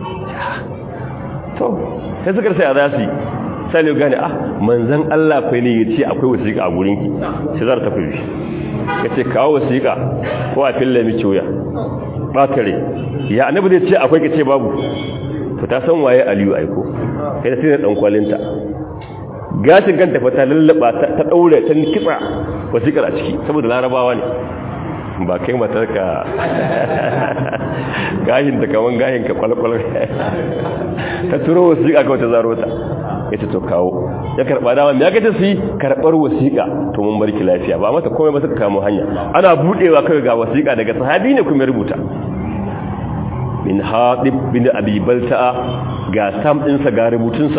to sai suka sai a za su yi sai ne gane ah manzan Allah fa ne ya ce akwai wasiƙa a gurinki sai za ta tafi shi ya ce kawo wasiƙa ko a fille miki wuya ɓatare ya annabi zai ce akwai ka ce babu to ta san waye aliyu aiko sai da sai da ɗan kwalinta gashin kanta fa ta lallaba ta ɗaure ta kitsa wasiƙar a ciki saboda larabawa ne ba kai matar ka gashin ta kaman gashin ka kwalkwal ta turo wasiƙa kawai ta zaro ta ya ce to kawo ya karɓa dama ya gaji su yi karɓar wasiƙa to mun barki lafiya ba mata komai ba suka kamo hanya ana buɗewa kawai ga wasiƙa daga sahabi ne kuma rubuta min haɗib bin abi balta'a ga sam ɗinsa ga rubutunsa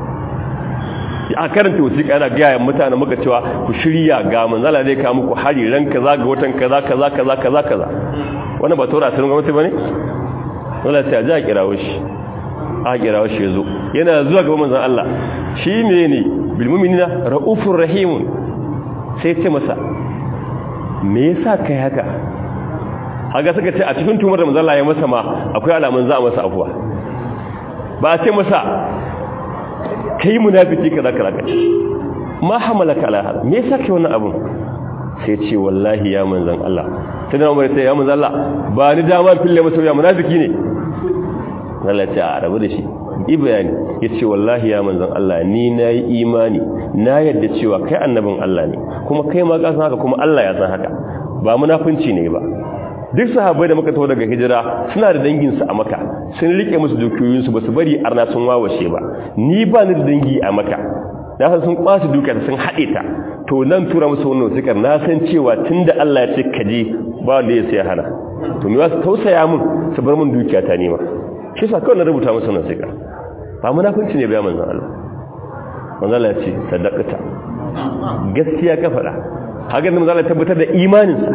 a karanta wasiƙa yana gaya mutane muka cewa ku shirya ga manzala zai kawo muku hari ran kaza ga watan kaza kaza kaza kaza kaza wannan ba tora asirin gwamnati bane wala sai a ji a kirawo shi a kirawo shi yazo yana zuwa ga manzon Allah shi ne bil mu'minina raufur rahim sai ce masa me yasa kai haka haga suka ce a cikin tumar da manzon Allah ya masa ma akwai alamun za a masa afuwa ba a ce masa kai munafiki kaza kaza kaza ma hamalaka ala hada me yasa kai wannan abun sai ce wallahi ya manzon Allah sai da Umar sai ya manzon Allah ba ni dama fille masa ya munafiki ne Allah ya ce a rabu da shi yi bayani yace wallahi ya manzon Allah ni nayi imani na yadda cewa kai annabin Allah ne kuma kai ma ka san haka kuma Allah ya san haka ba munafunci ne ba duk sahabbai da muka taho daga hijira suna da danginsu a maka sun rike musu dukiyoyinsu ba su bari arna sun wawashe ba ni ba ni da dangi a maka na san sun kwasu dukiyarsa sun haɗe ta to nan tura musu wannan wasikar na san cewa tunda Allah ya ce ka je ba wanda ya sai hana to me wasu tausaya mun ta bar mun dukiya ta nema shi sa kawai na rubuta masa nan sai ka ba munafunci ne bayan manzon Allah manzon Allah ya ce sadaqata gaskiya ka faɗa haka ne manzon Allah tabbatar da imaninsa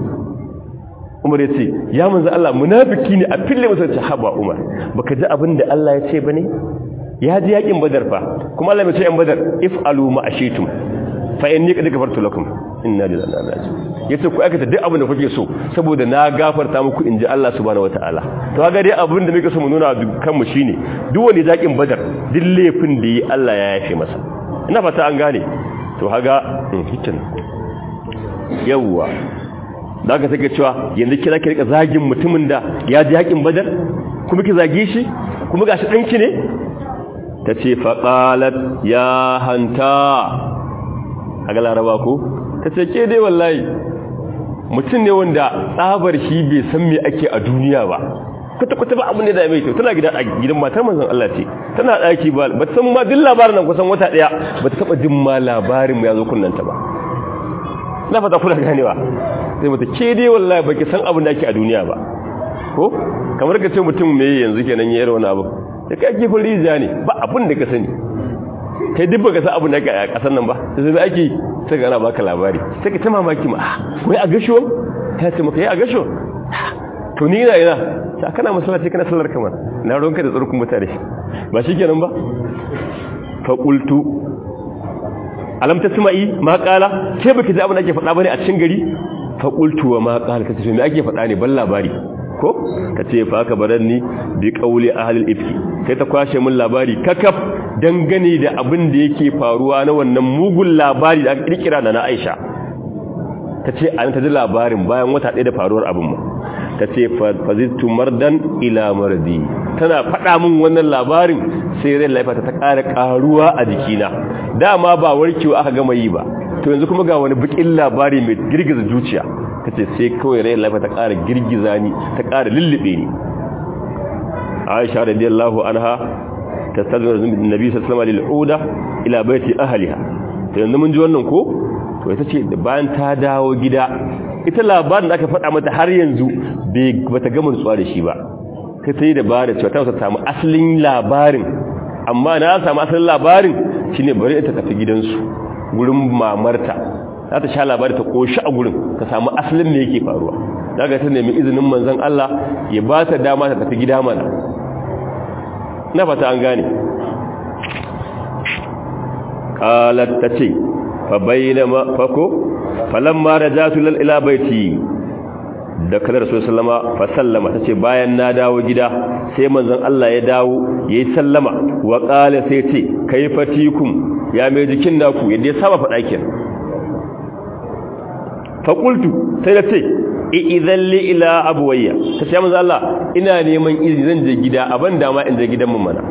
Umar ya ce ya manzon Allah munafiki ne a fille masa ce haba Umar baka ji abin da Allah ya ce bane ya ji yakin badar fa kuma Allah ya ce yan badar if'alu ma ashitum fa inni qad gafartu lakum inna lillahi wa inna ilaihi raji'un yace ku aikata duk abin da kuke so saboda na gafarta muku inji Allah subhanahu wataala to kaga dai abin da muke so mu nuna kan mu shine duk wani zakin badar duk laifin da yi Allah ya yafe masa ina fata an gane to haga hikin yawwa da ka sake cewa yanzu kira ki rika zagin mutumin da ya ji yakin badar kuma ki zage shi kuma gashi danki ne tace faqalat ya hanta a ga laraba ko ta ce ke dai wallahi mutum ne wanda tsabar shi bai san me ake a duniya ba kwata-kwata ba abin da ya mai to tana gida a gidan matar manzon Allah ce tana ɗaki ba ba ta san ma duk labarin nan kusan wata ɗaya ba ta taɓa jin ma labarin mu ya zo kunnanta ba na fata kula ganewa sai mata ke dai wallahi baki san abin da ake a duniya ba ko kamar ka ce mutum me yanzu kenan ya yi wani abu da kai ake rijiya ne ba abin da ka sani kai duk baka san abin da ake a ƙasar nan ba sai ake sai ga ana baka labari sai ka ta mamaki ma wai a gasho ta ce maka yi a gasho to ni ina ina ta kana masallaci kana sallar kamar na ronka da tsarkun mutane ba shi kenan ba fa qultu alam tasma'i ma qala ke baki ji abin da ake faɗa bane a cikin gari fa qultu wa ma qala kace me ake faɗa ne ban labari ko kace fa ka baranni bi qawli ahli al-ifki sai ta kwashe min labari kakaf dangane da abin da yake faruwa na wannan mugun labari da aka kirkira da na Aisha ta ce an ta ji labarin bayan wata ɗaya da faruwar abin ma ta ce fazitu mardan ila mardi tana faɗa min wannan labarin sai rai laifa ta ƙara ƙaruwa a jikina dama ba warkewa aka gama yi ba to yanzu kuma ga wani bikin labari mai girgiza zuciya ta ce sai kawai rai laifa ta ƙara girgiza ni ta ƙara lullube ni aisha radiyallahu anha tastazmir nabi sallallahu alaihi wasallam ila baiti ahliha to yanzu mun ji wannan ko to ita ce bayan ta dawo gida ita labarin da aka faɗa mata har yanzu bai bata gama nutsuwa da shi ba kai ta yi da bada cewa ta samu asalin labarin amma na samu asalin labarin shine bari ita tafi gidansu gurin mamarta za ta sha labari ta koshi a gurin ka samu asalin me yake faruwa daga ta nemi izinin manzon Allah ya ba ta dama ta tafi gida mana na fata an gane qalat tace fa bainama fako falamma rajatu lil ila baiti da kala rasul sallama fa sallama tace bayan na dawo gida sai manzon Allah ya dawo yayi sallama wa qala sai ce kayfatikum ya mai jikin naku yadda ya saba fada kin fa qultu sai da ce idan li ila abuwayya ta ce manzo Allah ina neman izini zan je gida aban dama in je gidan mun mana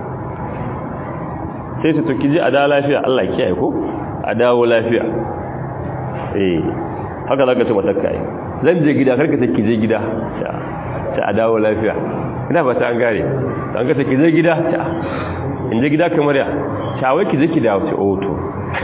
sai ta tuki ji a da lafiya Allah kiyaye ko a dawo lafiya eh haka zaka ce mata kai zan je gida karka take je gida ta a dawo lafiya ina ba ta an gare dan ka take je gida ta in je gida kamar ya ta wai ki je ki dawo ce oh to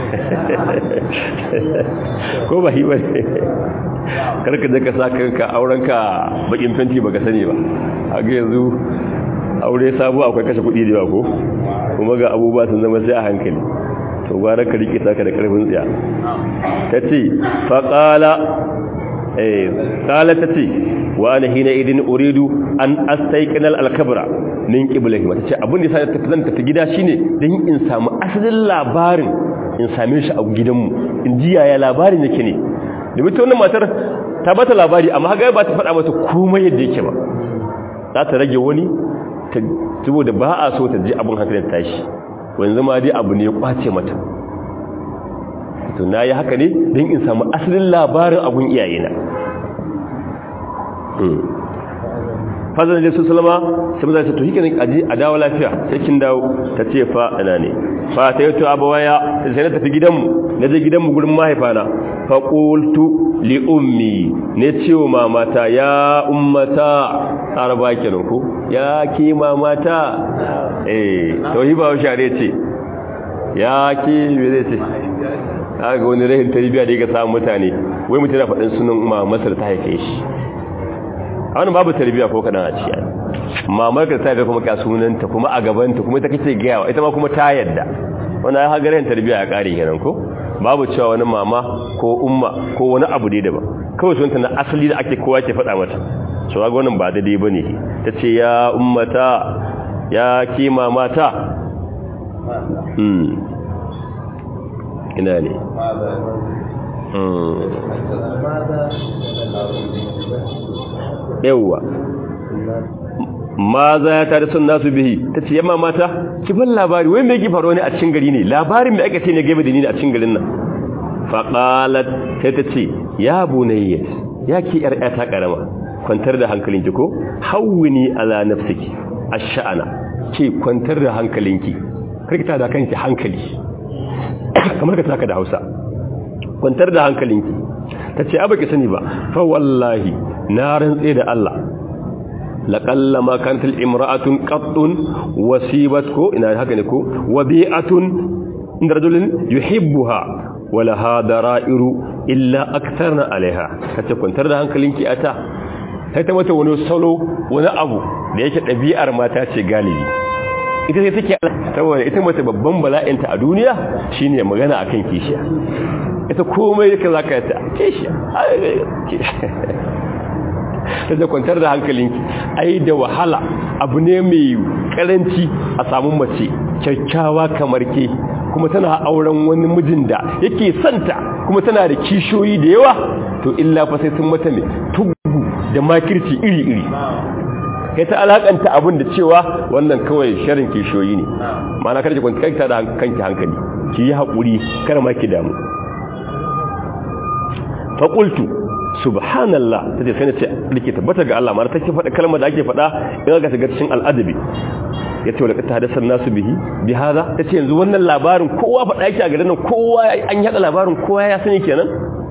ko ba hi ba karka je ka sa kanka aurenka bakin fenti baka sani ba haka yanzu aure sabo akwai kashe kuɗi da yawa ko kuma ga abubuwa sun zama sai a hankali to gwara ka rike saka da karfin tsiya tace fa qala eh qala tace wa ana hina idin uridu an astayqina al-kabra min qiblati mata ce abin da sai ta zan tafi gida shine dan in samu asalin labarin in same shi a gidanmu in ji yaya labarin yake ne da mutum wannan matar ta bata labari amma haka ba ta faɗa mata komai yadda yake ba za ta rage wani saboda ba a so ta ji abin hankalin tashi wanzu ma dai abu ne ya kwace mata to na yi haka ne don in samu asalin labarin abun iyayena fazan da su salama sai maza ta to hike aji a dawo lafiya sai kin dawo ta ce fa ina ne fa ta yato abawaya sai na tafi gidanmu na je gidanmu gurin mahaifana fa qultu li ummi ne cewa mamata ya ummata araba kenan ko ya ke mamata eh to hi ba share ce ya ke me zai ce kaga wani rahin tarbiya da yake samu mutane wai mutum na faɗin sunan mamasar ta haife shi a wani babu tarbiya ko kadan a ciki mamar ka ta ga kuma ka sunanta kuma a gabanta kuma ita kace gayawa ita ma kuma ta yadda wannan ya hagarin tarbiya ya kare kenan ko babu cewa wani mama ko umma ko wani abu dai daban kawai sunanta na asali da ake kowa ke faɗa mata so ga wannan ba daidai bane tace ya ummata ya ki mamata hmm ina ne yawwa ma za ya tare sun nasu bihi ta ce yamma mata ki ban labari wai mai faruwa ne a cikin gari ne labarin mai aka ce ne gaba da ni a cikin garin nan faƙalat sai ta ce ya bunayya ya ki yar ta karama kwantar da hankalinki ko hawwini ala nafsiki ash-sha'ana ce kwantar da hankalinki karkita da kanki hankali kamar ka taka da Hausa kwantar da hankalinki tace a baki sani ba fa wallahi na rantse da Allah laqalla ma kanat al-imra'atun qattun wasibat ko ina haka ne ko wabi'atun inda rajulin yuhibbuha wala hada ra'iru illa aktharna alaiha kace kwantar da hankalinki ata sai ta mata wani salo wani abu da yake ɗabi'ar mata ce galibi ita sai take saboda ita mace babban bala'inta a duniya shine magana akan kishiya ita komai yake zaka ta kishiya ta da kwantar da hankalinki ai da wahala abu ne mai karanci a samu mace kyakkyawa kamar ke kuma tana auren wani mijin da yake santa kuma tana da kishoyi da yawa to illa fa sai sun mata mai tugu da makirci iri-iri kai ta alakanta abin da cewa wannan kawai sharin kishoyi ne mana kada ki kwanta da kanki hankali ki yi haƙuri kar ma ki damu faƙultu subhanallah ta ce sai na ce rike tabbata ga Allah ma ta ke faɗa kalmar da ake faɗa in ga shiga cikin al'adabi ya ce wadda ta hadasar nasu bihi bi haza ta ce yanzu wannan labarin kowa faɗa yake a garin nan kowa an yaɗa labarin kowa ya sani kenan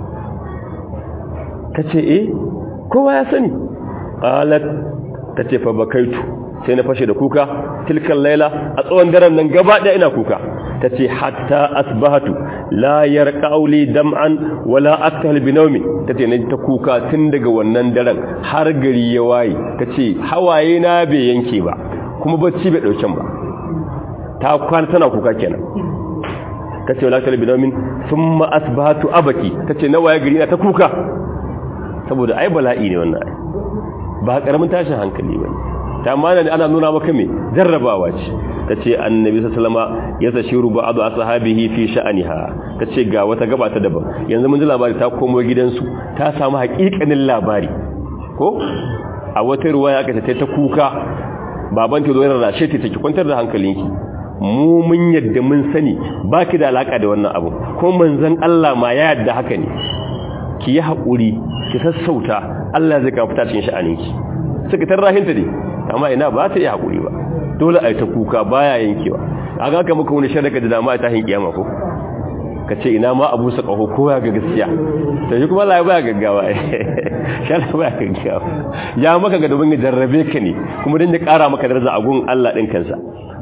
ta ce eh kowa ya sani qalat ta ce fa bakaitu sai na fashe da kuka tilkan laila a tsawon daren nan gaba ɗaya ina kuka ta ce hatta asbahatu la yarqauli dam'an wala aktal binawmi ta ce ta kuka tun daga wannan daren har gari ya waye ta ce hawaye na bai yanke ba kuma bacci bai dauken ba ta kwana tana kuka kenan ta ce wala aktal binawmin thumma asbahatu abaki ta ce na waye gari na ta kuka saboda ai bala'i ne wannan ba karamin tashin hankali bane ta mana ana nuna maka me jarrabawa ce tace annabi sallama ya tashiru ba'd ashabihi fi sha'aniha tace ga wata gaba ta daban yanzu mun ji labari ta komo gidansu ta samu haƙiƙanin labari ko a wata ruwaya aka ce ta kuka baban ta zo yana rashe ta take kwantar da hankalinki mu mun yadda mun sani baki da alaka da wannan abu ko manzon Allah ma ya yadda haka ne ki yi haƙuri ki sassauta Allah zai kawo fita cikin sha'aninki suka tarrahinta ne amma ina ba ta yi haƙuri ba dole a yi ta kuka baya yankewa a ga ka muka wani shadaka da dama a tahin kiyama ko ka ce ina ma abu sa ƙaho ko ya ga gaskiya ta yi kuma Allah baya gaggawa shala baya gaggawa ya maka ga domin ya jarrabe ka ne kuma don ya ƙara maka daraja a gun Allah ɗin kansa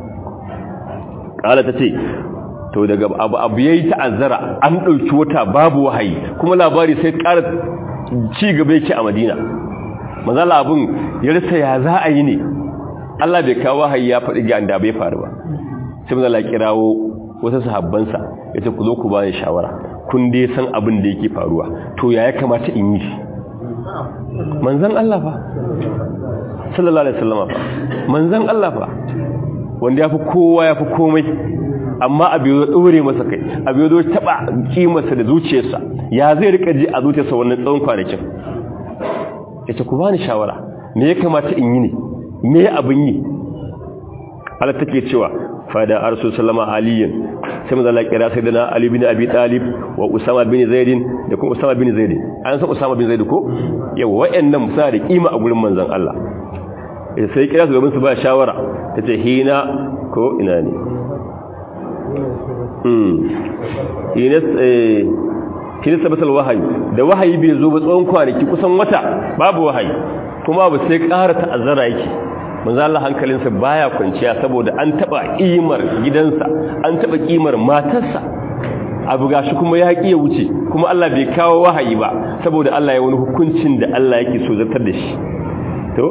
ƙala ta ce to daga abu abu yayi ta'azzara an dauki wata babu wahayi kuma labari sai ƙara ci gaba yake a Madina manzala abun ya rasa ya za a yi ne Allah bai kawo wahayi ya faɗi ga anda bai faru ba sai manzala kirawo wasu sahabban sa yace ku zo ku bani shawara kun dai san abin da yake faruwa to ya ya kamata in yi manzon Allah fa sallallahu alaihi wasallam fa manzon Allah fa wanda yafi kowa yafi komai amma abu ya dore masa kai abu ya zo taba kimarsa da zuciyarsa ya zai rika ji a zuciyarsa wannan tsawon kwanakin yace ku bani shawara me ya kamata in yi ne me abin yi Allah take cewa fada arsu sallama aliyin sai manzo Allah kira sai dana Ali bin Abi Talib wa Usama bin Zaid da kuma Usama bin Zaid an san Usama bin Zaid ko yawa wayannan suna da kima a gurin manzon Allah sai kira su gaban su ba shawara tace hina ko ina ne kini sabbatal wahayi da wahayi bai zo ba tsawon kwanaki kusan wata babu wahayi kuma ba sai ƙara ta'azzara yake manzo Allah hankalinsa baya kwanciya saboda an taba kimar gidansa an taba kimar matarsa abu gashi kuma ya ya wuce kuma Allah bai kawo wahayi ba saboda Allah ya wani hukuncin da Allah yake so zartar da shi to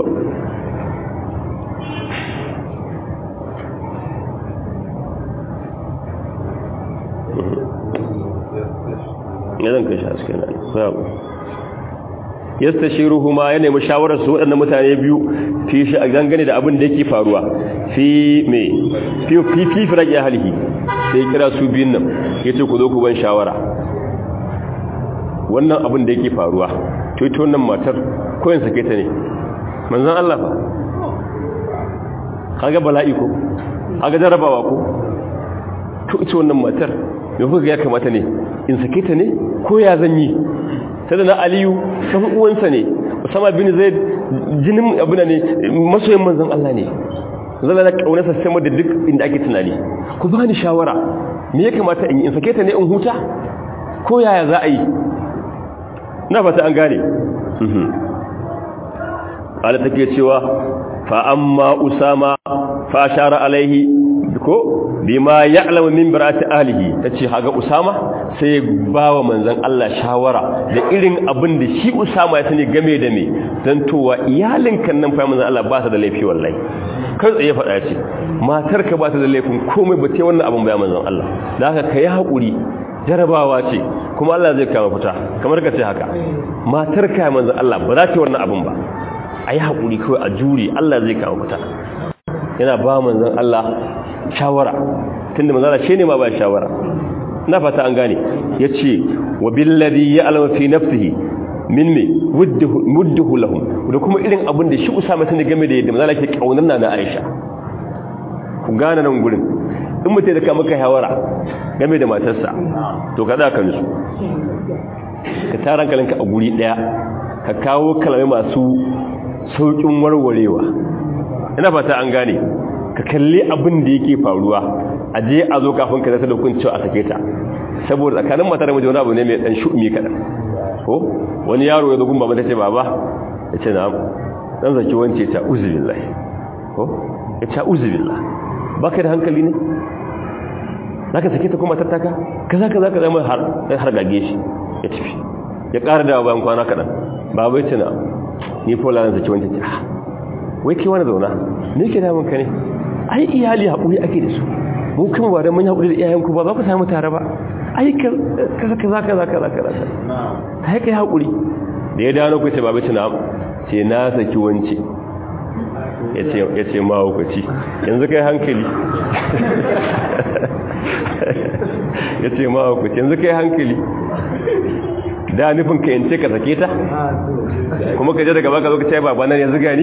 ya zan kai shi haske na sabu yasta shi ruhuma ya nemi shawarar su waɗannan mutane biyu fi shi a gangane da abin da yake faruwa fi me fi fi fi firaki halihi sai kira su biyun nan ya ce ku zo ku ban shawara wannan abin da yake faruwa to ita wannan matar koyin sake ta ne manzan Allah fa kaga bala'i ko kaga jarabawa ko to ita wannan matar me kuka ya kamata ne in sake ta ne ko ya zan yi sai da na aliyu san uwansa ne usama bin zaid jinin abuna ne masoyin manzon Allah ne zalla da kaunarsa sama da duk inda ake tunani ku ba ni shawara me ya kamata in yi in sake ta ne in huta ko yaya za a yi na fata an gane ala take cewa fa amma usama fa ashara alaihi ko bima ya'lamu min barati ahlihi tace haga usama sai bawa manzon Allah shawara da irin abin da shi usama ya sani game da me dan towa iyalin kan nan fa manzon Allah ba ta da laifi wallahi kan tsaye faɗa ce matar ka ba ta da laifin komai ba ce wannan abin ba manzon Allah da haka kai hakuri jarabawa ce kuma Allah zai kama fita kamar ka ce haka matar ka manzon Allah ba za ta wannan abin ba ayi hakuri kawai a jure Allah zai kama fita yana ba manzon Allah shawara tunda manzala shi ne ma ba shawara na fata an gane yace wa billadhi ya'lamu fi nafsihi min me mudduhu lahum da kuma irin abin da shi Usama tana game da yadda manzala ke kaunar na Aisha ku gane nan gurin in mutai da ka maka shawara game da matarsa to kada ka nusu ka tara hankalinka a guri daya ka kawo kalamai masu saukin warwarewa ina fata an gane ka kalli abin da yake faruwa a je a zo kafin ka zata da hukunci a sake ta saboda tsakanin mata da miji wani abu ne mai dan shu'umi kadan ko wani yaro ya zo gun baba ta ce baba ya ce na dan zaki wance ta uzubillahi ko ya ce uzubillah baka da hankali ne zaka sake ta kuma tattaka kaza kaza kaza mai har har gage shi ya tafi ya ƙara da bayan kwana kadan baba ya ce na ni fola zan zaki wance ta wai kai wani zauna ne ke damun ka ne ai iyali haƙuri ake da su mu kuma ba da mun haƙuri da iyayenku ba za ku samu tare ba ai kaza kaza kaza kaza kaza ta yi kai haƙuri da ya dawo ku ce babu tuna ce na saki wance ya ce ma hukaci yanzu kai hankali ya ce ma hukaci yanzu kai hankali da nufin ka yance ka sake ta kuma ka je daga baka zo ka ce baba nan yanzu gani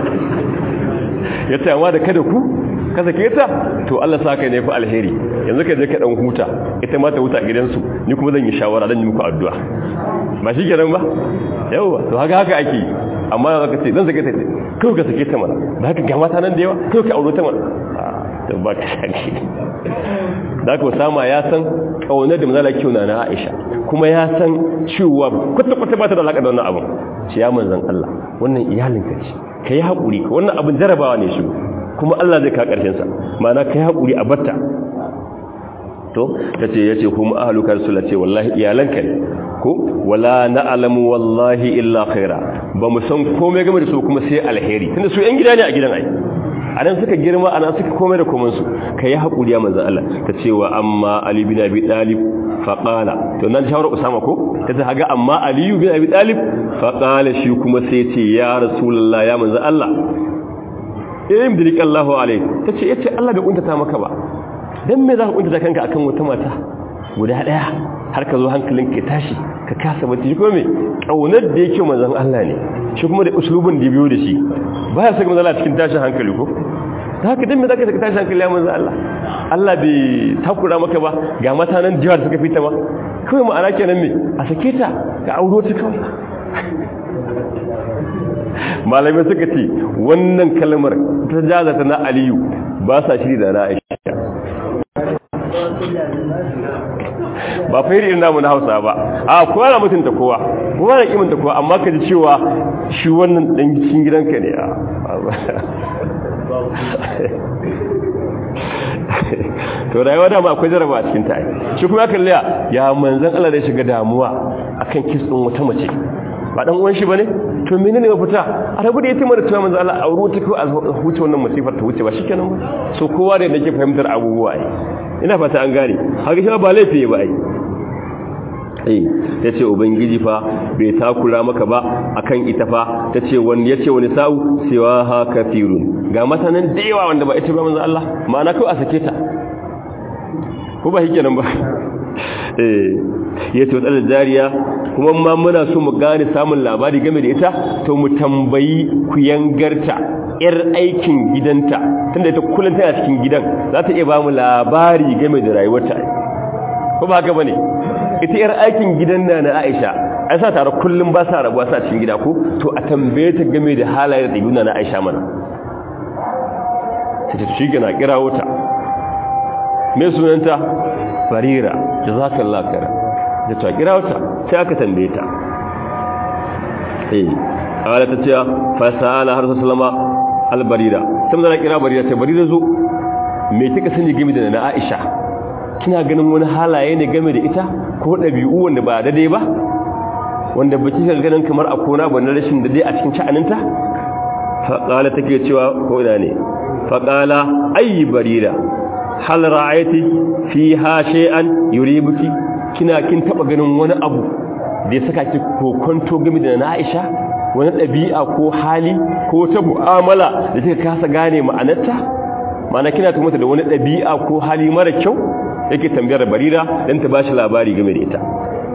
ya ce amma da kada ku ka sake ta to Allah sa ka ne fi alheri yanzu ka je ka dan huta ita ma ta huta a gidansu ni kuma zan yi shawara zan yi muku addu'a ba shi kenan ba yawa to haka haka ake amma za ka ce zan sake ta kawai ka sake ta mana da haka ga mata nan da yawa kawai ka aure ta mana to ba ka sake da ka sama ya san kaunar da manzala kiyo na na Aisha kuma ya san cewa kwata kwata ba ta da alaka da wannan abin shi ya manzan Allah wannan iyalinka ce kai hakuri ka wannan abin jarabawa ne shi kuma Allah zai ka karshen sa ma'ana kai hakuri a batta to tace yace kuma ahluka rasul ce wallahi iyalanka ne ko wala na'lamu wallahi illa khaira ba mu san komai game da su kuma sai alheri tunda su yan gida ne a gidan ai anan suka girma anan suka komai da komai su kai hakuri ya manzo Allah tace wa amma ali bin abi talib fa qala to nan shawara usama ko tace haga amma ali bin abi talib fa qala shi kuma sai ce ya rasulullah ya manzo Allah yayin bilik Allahu alaihi tace yace Allah bai kuntata maka ba dan me za ka kuntata kanka akan wata mata guda daya har ka zo hankalin ka tashi ka kasa bacci shi kuma me kaunar da yake manzon Allah ne shi kuma da uslubin da biyo da shi baya saka manzon Allah cikin tashin hankali ko da haka dan me zaka saka tashin hankali ya manzon Allah Allah bai takura maka ba ga mata nan jiwa suka fita ba kawai ma'ana kenan me a sake ta ka auro ta kawai malamai suka ce wannan kalmar ta jazata na aliyu ba sa shiri da na aisha ba fa irin namu na hausa ba a kowa na mutunta kowa kowa na kimanta kowa amma ka ji cewa shi wannan dan cikin gidanka ne to rayuwa dama akwai jaraba a cikin ta shi kuma ya kalliya ya manzan Allah da shiga damuwa akan kitsin wata mace ba dan uwan shi bane to menene mafita a rabu da yatima da tuwa manzo Allah a ruwa take a huce wannan musifar ta wuce ba shikenan ba so kowa da yake fahimtar abubuwa ai ina fata an gane haka shi ba laifi ba ai eh tace ubangiji fa bai takura maka ba akan ita fa tace wani yace wani sau siwa ha kafirun ga matanan da yawa wanda ba ita ba manzo Allah ma'ana kai a sake ta ko ba hike nan ba eh yace wata jariya kuma ma muna so mu gane samun labari game da ita to mu tambayi ku yangarta yar aikin gidanta tunda ita kullun tana cikin gidan za ta iya ba mu labari game da rayuwarta ko ba haka bane ita yar aikin gidan na na Aisha ai sa tare kullum ba sa rabuwa sa cikin gida ko to a tambaye ta game da halayen da yuna na Aisha mana ta ce shi gina kira wuta me sunanta Barira jazakallahu khair da ta kira wuta sai aka tambaye ta eh ala ta ce fa sala har sallama al barira sai mun kira barira sai barira zo me kika sani game da na Aisha kina ganin wani halaye ne game da ita ko ɗabi'u wanda ba daidai ba wanda ba kika ganin kamar a kona ba na rashin daidai a cikin sha'aninta faƙala take cewa ko ina ne faƙala ayi barira hal ra'ayati fi ha shay'an yuribuki kina kin taba ganin wani abu da ya saka ki kokonto game da na Aisha wani ɗabi'a ko hali ko ta mu'amala da kika kasa gane ma'anarta ma'ana kina tumata da wani ɗabi'a ko hali mara kyau yake tambayar barira dan ta bashi labari game da ita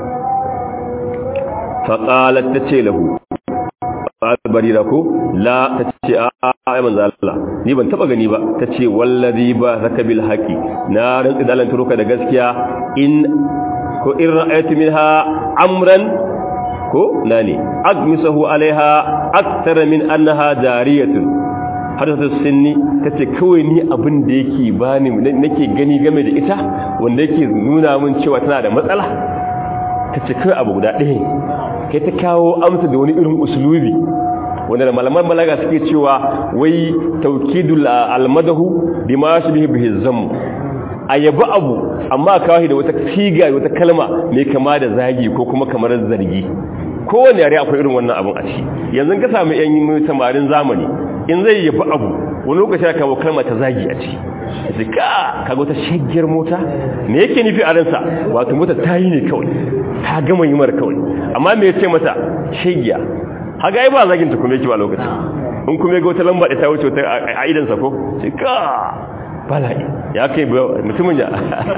faqalat tace lahu barira ko la tace a ai manzo Allah ni ban taba gani ba tace wallazi ba zaka bil haqi na rantsi da Allah turuka da gaskiya in ko in ra'aytu minha amran ko nani agmisahu alaiha akthara min annaha jariyatun har ta sinni ta ce kawai ni abin da yake bani nake gani game da ita wanda yake nuna min cewa tana da matsala ta ce kawai abu guda ɗaya kai ta kawo amsa da wani irin usulubi wanda da malaman balaga suke cewa wai taukidul almadahu bima shi bihi zamm ayabu abu amma kawai da wata siga wata kalma mai kama da zagi ko kuma kamar zargi kowane yare akwai irin wannan abun a ciki yanzu ka samu yan samarin zamani in zai yabi abu wani lokaci aka kawo kalma ta zagi a ciki sai ka kaga wata shaggiyar mota me yake nufi a ransa wato mota ta yi ne kawai ta gama yi mara kawai amma me yace mata shaggiya haga ai ba zagin ta kuma yake ba lokaci in kuma ga wata lamba da ta wuce wata a idan sa ko sai ka bala'i ya kai mutumin ya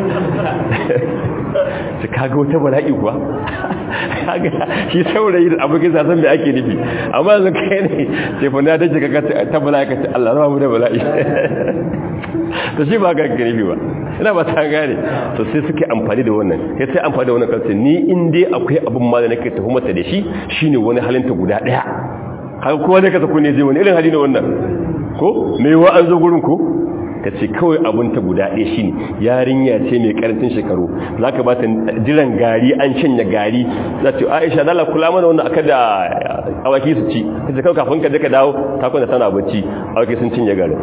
su kaga wata bala'i kuwa shi saurayi da abokin sasan da ake nufi amma yanzu kai ne sai fa na dace kaga ta bala'i ka ce Allah zama mu da bala'i to shi ba ka nufi ba ina ba ta gane to sai suke amfani da wannan sai sai amfani da wannan kalce ni in dai akwai abin ma da nake tuhumata da shi shine wani halinta guda daya haka kowa ne ka sako ne je wani irin hali ne wannan ko me wa an zo gurin ko ka ce kawai abin ta guda ɗaya shi ne yarinya ce mai karancin shekaru za ka ba ta jiran gari an shanya gari za ce aisha dala kula mana wannan aka da awaki su ci ta ce kawai kafin ka je ka dawo ta kwanta tana bacci awaki sun cinye garin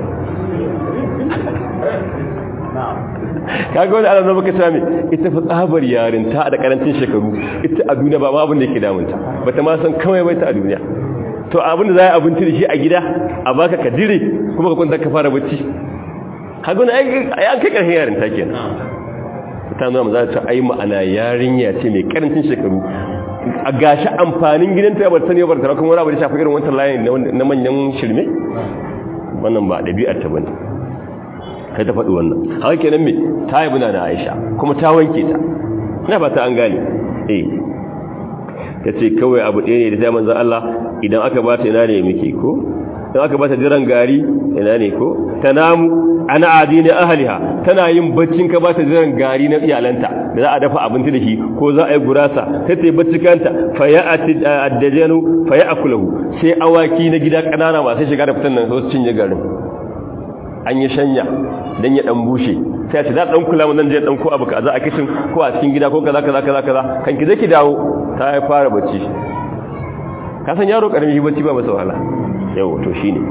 kaga wani ana zama ka sami ita fi tsabar yarinta da karancin shekaru ita a duniya ba ma abin da yake damunta ba ta ma san kawai bai ta a duniya to abin da za a abinci da shi a gida a baka ka dire kuma ka kwanta ka fara bacci haguna an kai ƙarfin yarin ta kenan ta nuna za ta ai ma'ana yarinya ce mai karancin shekaru a gashi amfanin gidanta ya barta ne bar tara kuma wani abu da shafi irin wancan layin na manyan shirme wannan ba ɗabi'ar ta bane kai ta faɗi wannan haka kenan me ta yi buna da aisha kuma ta wanke ta ina fata an gane eh ta ce kawai abu ɗaya ne da ta manzan Allah idan aka ba ta ina ne muke ko in aka bata jiran gari ina ne ko ta namu ana adini ahliha tana yin baccin ka bata jiran gari na iyalanta da za a dafa abinci da shi ko za a yi gurasa ta tayi bacci kanta fa ya'ati addajanu fa ya'kulahu sai awaki na gida kanana masu shiga da fitan nan su cinye garin an yi shanya dan ya dan bushe sai ce za dan kula mun nan je dan ko abu kaza a kitchen ko a cikin gida ko kaza kaza kaza kaza kan ki zaki dawo ta fara bacci ka san yaro karami shi bacci ba masa wahala yau to shi ne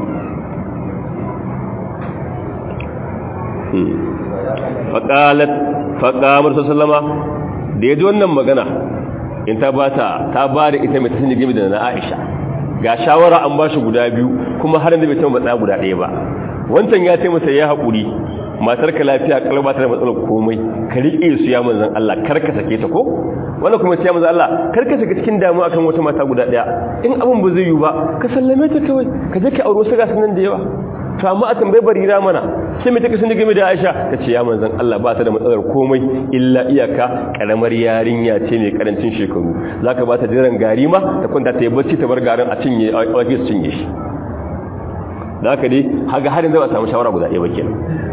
faƙalat faƙamar sallama da ya ji wannan magana in ta bata ta ba da ita mai tasiri game da na Aisha ga shawara an bashi guda biyu kuma har yanzu bai taɓa matsaya guda ɗaya ba wancan ya ce masa ya haƙuri matar ka lafiya kalba ta da matsalar komai ka riƙe su ya manzan Allah kar ka sake ta ko wannan kuma ya manzan Allah kar ka sake cikin damuwa akan wata mata guda ɗaya in abin ba zai yi ba ka sallame ta kawai ka je ka aure wasu gasu nan da yawa to amma a tambayi barira mana sai mai take sun game da Aisha ta ce ya manzan Allah ba ta da matsalar komai illa iyaka karamar yarinya ce mai karancin shekaru zaka ba ta jiran gari ma ta kwanta ta yi bacci ta bar garin a cinye a wajen su cinye shi da haka dai haga harin zai ba samu shawara guda ɗaya ba kenan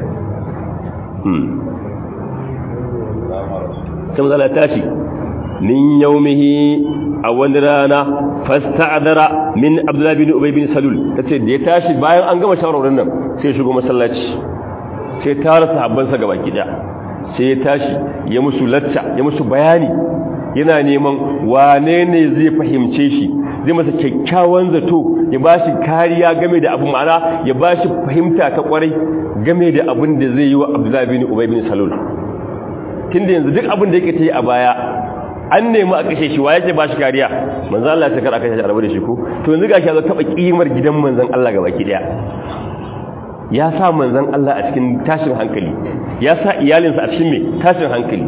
sai mazala tashi min yaumihi a wani rana fasta'adara min abdullahi bin ubay bin salul tace da ya tashi bayan an gama shawarorin nan sai ya shigo masallaci sai tara sahabbansa gaba gida sai ya tashi ya musu lacca ya musu bayani yana neman wane ne zai fahimce shi zai masa kyakkyawan zato ya ba shi kariya game da abu ma'ana ya ba shi fahimta ta kwarai game da abin da zai yi wa abdullahi bin ubay bin salul tunda yanzu duk abin da yake ta yi a baya an nemi a kashe shi wa yake ba shi kariya manzan Allah ya kar a kashe shi a rabu da shi ko to yanzu gashi ya zo taba kimar gidan manzan Allah gaba ki daya ya sa manzan Allah a cikin tashin hankali ya sa iyalinsa a cikin me tashin hankali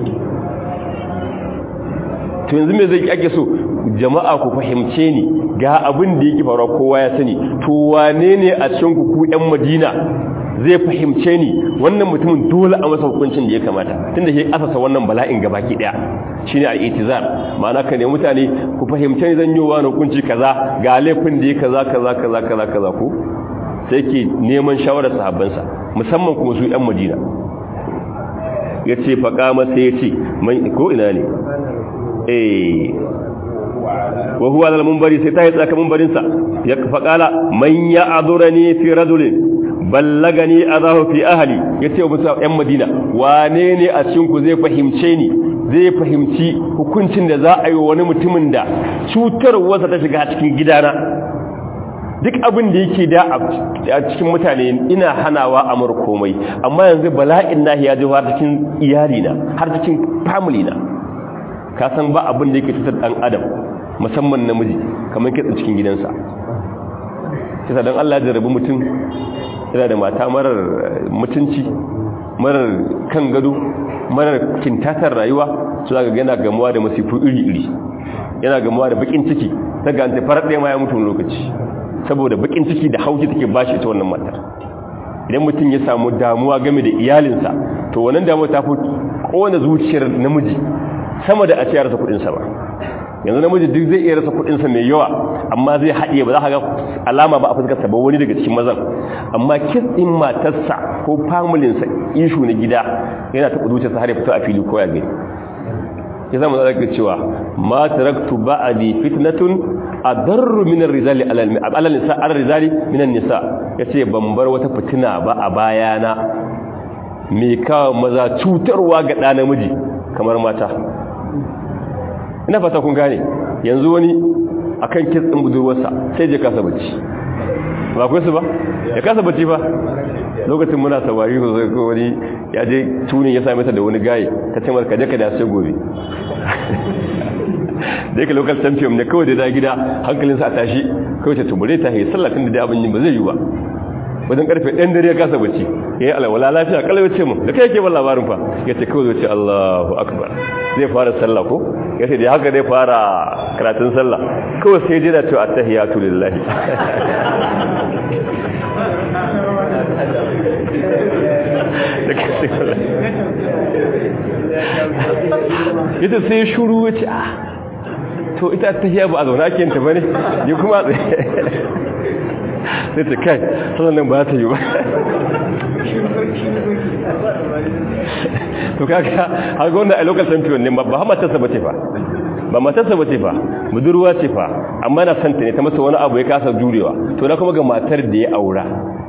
to yanzu me zai ake so jama'a ku fahimce ni ga abin da yake faruwa kowa ya sani to wane ne a cikin ku ku ƴan Madina zai fahimce ni wannan mutumin dole a masa hukuncin da ya kamata tunda shi asasa wannan bala'in gabaki daya shine al-itizar ma'ana ka ne mutane ku fahimce ni zan yi wa hukunci kaza ga laifin da ya kaza kaza kaza kaza kaza ku sai ke neman shawarar sahabbansa musamman kuma su ƴan Madina yace faqama sai yace mai ko ina ne eh wa huwa al munbari sai ta yi tsaka munbarin sa ya faqala man ya'dhurani fi rajulin ballagani azahu fi ahli yace wa musa yan madina wane ne a cikin ku zai fahimce ni zai fahimci hukuncin da za a yi wani mutumin da cutarwarsa ta shiga cikin gidana duk abin da yake da a cikin mutane ina hanawa amur komai amma yanzu bala'in nahi ya ji har cikin iyalina har cikin family na ka san ba abin da yake cutar dan adam musamman namiji kamar kitsa cikin gidansa kisa dan Allah ya rabu mutum yana da mata marar mutunci marar kan gado marar kintatar rayuwa su zaga yana gamuwa da masifu iri-iri yana gamuwa da bakin ciki daga an tafar ɗaya ma ya mutu lokaci saboda bakin ciki da hauki take bashi ita wannan matar idan mutum ya samu damuwa game da iyalinsa to wannan damuwa ta fi kowane zuciyar namiji sama da a ce ya rasa kuɗinsa ba yanzu namiji duk zai iya rasa kuɗinsa mai yawa amma zai haɗiye ba za ka ga alama ba a fuskarsa ba wani daga cikin mazan amma kitsin matarsa ko familinsa ishu na gida yana taɓa zuciyarsa har ya fito a fili ko ya gani ya zama zaka cewa ma taraktu ba'di fitnatun adarru min ar-rizali ala nisa ar-rizali min an-nisa yace ban bar wata fitina ba a bayana me kawo maza cutarwa ga ɗa namiji kamar mata ina fata kun gane yanzu wani akan kitsin budurwarsa sai je kasa bacci ba ku su ba ya kasa bacci ba lokacin muna sawari ko zai ko wani ya je tunin ya same ta da wani gaye ta ce marka je ka da sai gobe da yake local champion ne kawai da da gida hankalinsa a tashi kawai ta tumure ta yi sallatin da abin yin ba zai yi ba wajen karfe ɗan dare ya kasa bacci ya yi alawala lafiya kalawar ce mun da kai yake ban labarin fa ya ce kawai zai ce allahu akbar zai fara sallah ko ya ce da haka zai fara karatun sallah kawai sai jira cewa attahiyatu lillahi ita sai shuru wace a to ita tahiya ba a zaune ake yanta ba ne yi kuma sai ta kai sannan ba ta yi ba to kaka har ga wanda a local champion ne ba matarsa ba ce fa ba matarsa ba ce fa budurwa ce fa amma na santa ne ta masa wani abu ya kasa jurewa to na kuma ga matar da ya aura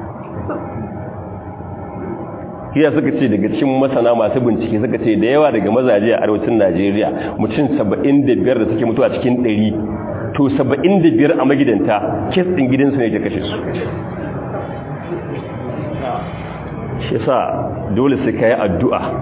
hiya suka ce daga cikin masana masu bincike suka ce da yawa daga mazaje a arewacin najeriya mutum 75 da suke mutuwa cikin 100 to 75 a magidanta kes ɗin gidansu ne ke kashe su shi sa dole sai ka yi addu'a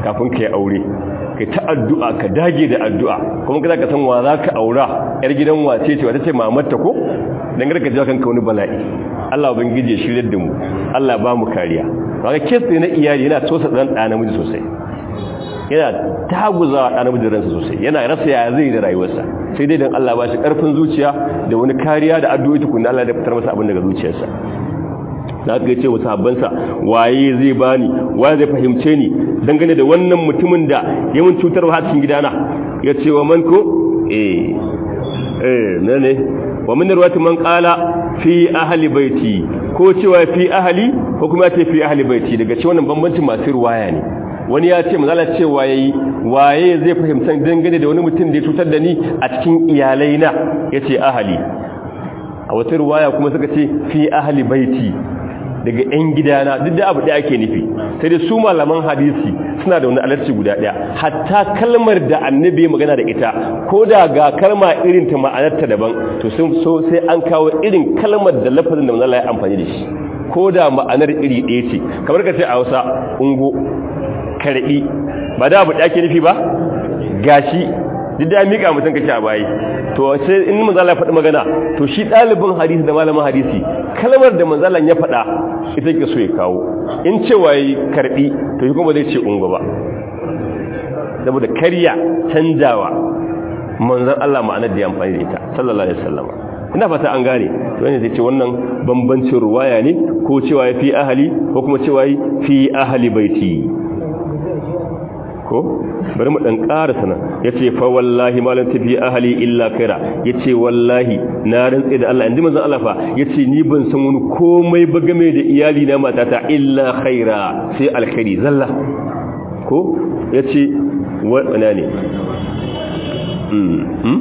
kafin ka yi aure kai ta addu'a ka dage da addu'a kuma ka ka san wa za ka aura yar gidan wace ce wata ce mamarta ko dan garka ji kanka wani bala'i Allah ubangiji ya shirye da mu Allah ba mu kariya kaga kes na iyali yana tosa dan da namiji sosai yana taguza da namiji ransa sosai yana rasa ya zai da rayuwarsa sai dai dan Allah ba shi karfin zuciya da wani kariya da addu'o'i tukunna Allah ya fitar masa abin daga zuciyarsa da aka ce wa sahabbansa waye zai bani waye zai fahimce ni dangane da wannan mutumin da ya mun cutar wa cikin gidana ya ce wa man ko eh eh ne ne wa min ruwati man qala fi ahli baiti ko cewa fi ahli ko kuma ce fi ahli baiti daga ce wannan bambancin masu ruwaya ne wani ya ce manzala cewa yayi waye zai fahimta dangane da wani mutum da ya cutar da ni a cikin iyalaina yace ahli a wata ruwaya kuma suka ce fi ahli baiti daga 'yan gidana duk da abu ɗaya ake nufi sai dai su malaman hadisi suna da wani alarci guda ɗaya hatta kalmar da annabi magana da ita ko da ga kalma irin ta ma'anarta daban to sun so sai an kawo irin kalmar da lafazin da manzala ya amfani da shi ko da ma'anar iri ɗaya ce kamar ka ce a hausa ungo karɓi ba da abu ɗaya ake nufi ba gashi duk da mika mutum kake a bayi to sai in manzala ya faɗi magana to shi ɗalibin hadisi da malamin hadisi kalmar da manzalan ya faɗa ita ke so ya kawo in cewa yi karɓi to shi kuma zai ce ungo ba saboda karya canjawa manzan Allah ma'anar da ya amfani da ita sallallahu alaihi wasallam ina fata an gane to ne zai ce wannan bambancin ruwaya ne ko cewa ya fi ahali ko kuma cewa ya fi ahali baiti ko bari mu dan ƙara sana yace fa wallahi malan tafi ahli illa khaira yace wallahi na rantsi da Allah inji manzon Allah fa yace ni ban san wani komai ba game da iyali na matata illa khaira sai alkhairi zalla ko yace wana ne mm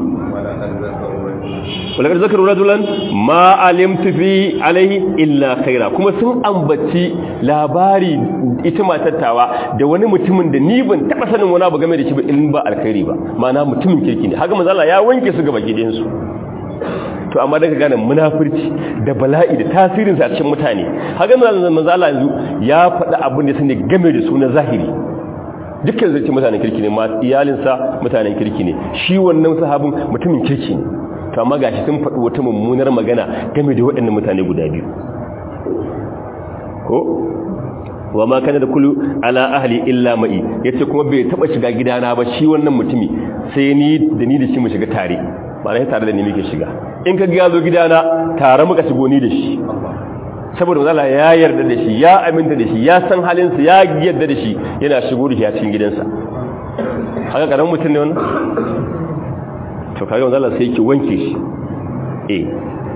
ولقد ذكروا رجلا ما علمت في عليه الا خيرا kuma sun ambaci labari ita matattawa da wani mutumin da ni ban taba sanin wani abu game da shi ba in ba alkhairi ba ma'ana mutumin kirki ne haka manzo Allah ya wanke su gaba gidan su to amma daga gane munafurci da bala'i da tasirin sa a cikin mutane haka manzo Allah yanzu ya faɗa abin da sune game da su na zahiri dukkan zai ce mutanen kirki ne ma iyalinsa mutanen kirki ne shi wannan sahabin mutumin kirki ne to amma gashi sun faɗi wata mummunar magana game da waɗannan mutane guda biyu ko wa ma kana da kullu ala ahli illa ma'i yace kuma bai taba shiga gidana ba shi wannan mutumi sai ni da ni da shi mu shiga tare ba na tare da ni muke shiga in ka ga zo gidana tare muka shigo ni da shi saboda Allah ya yarda da shi ya aminta da shi ya san halinsa ya yarda da shi yana shigo da shi a cikin gidansa haka karamin mutum ne wannan to kaga manzo Allah sai yake wanke shi eh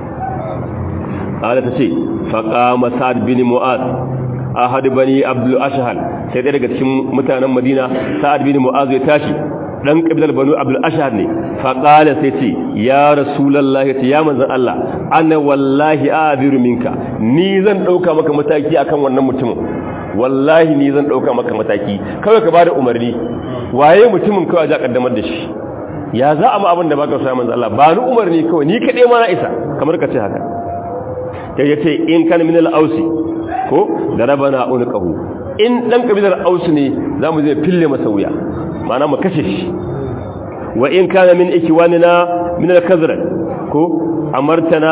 Allah ta ce faqama Sa'd bin Mu'az ahad bani Abdul Ashhal sai dai daga cikin mutanen Madina Sa'd bin Mu'az ya tashi dan kabilar Banu Abdul Ashhal ne faqala sai ce ya rasulullahi ta ya manzon Allah ana wallahi abiru minka ni zan dauka maka mataki akan wannan mutumin wallahi ni zan dauka maka mataki kawai ka bada umarni waye mutumin kawai ja kaddamar da shi ya za a ma abin da ba ka sa manzo Allah ba ni umarni kawai ni kaɗai ma na isa kamar ka ce haka sai ya ce in kan min al-ausi ko da rabana unqahu in dan kabilar ausi ne zamu zai fille masa wuya ma'ana mu kashe shi wa in kana min ikwanina min al-kazra ko amartana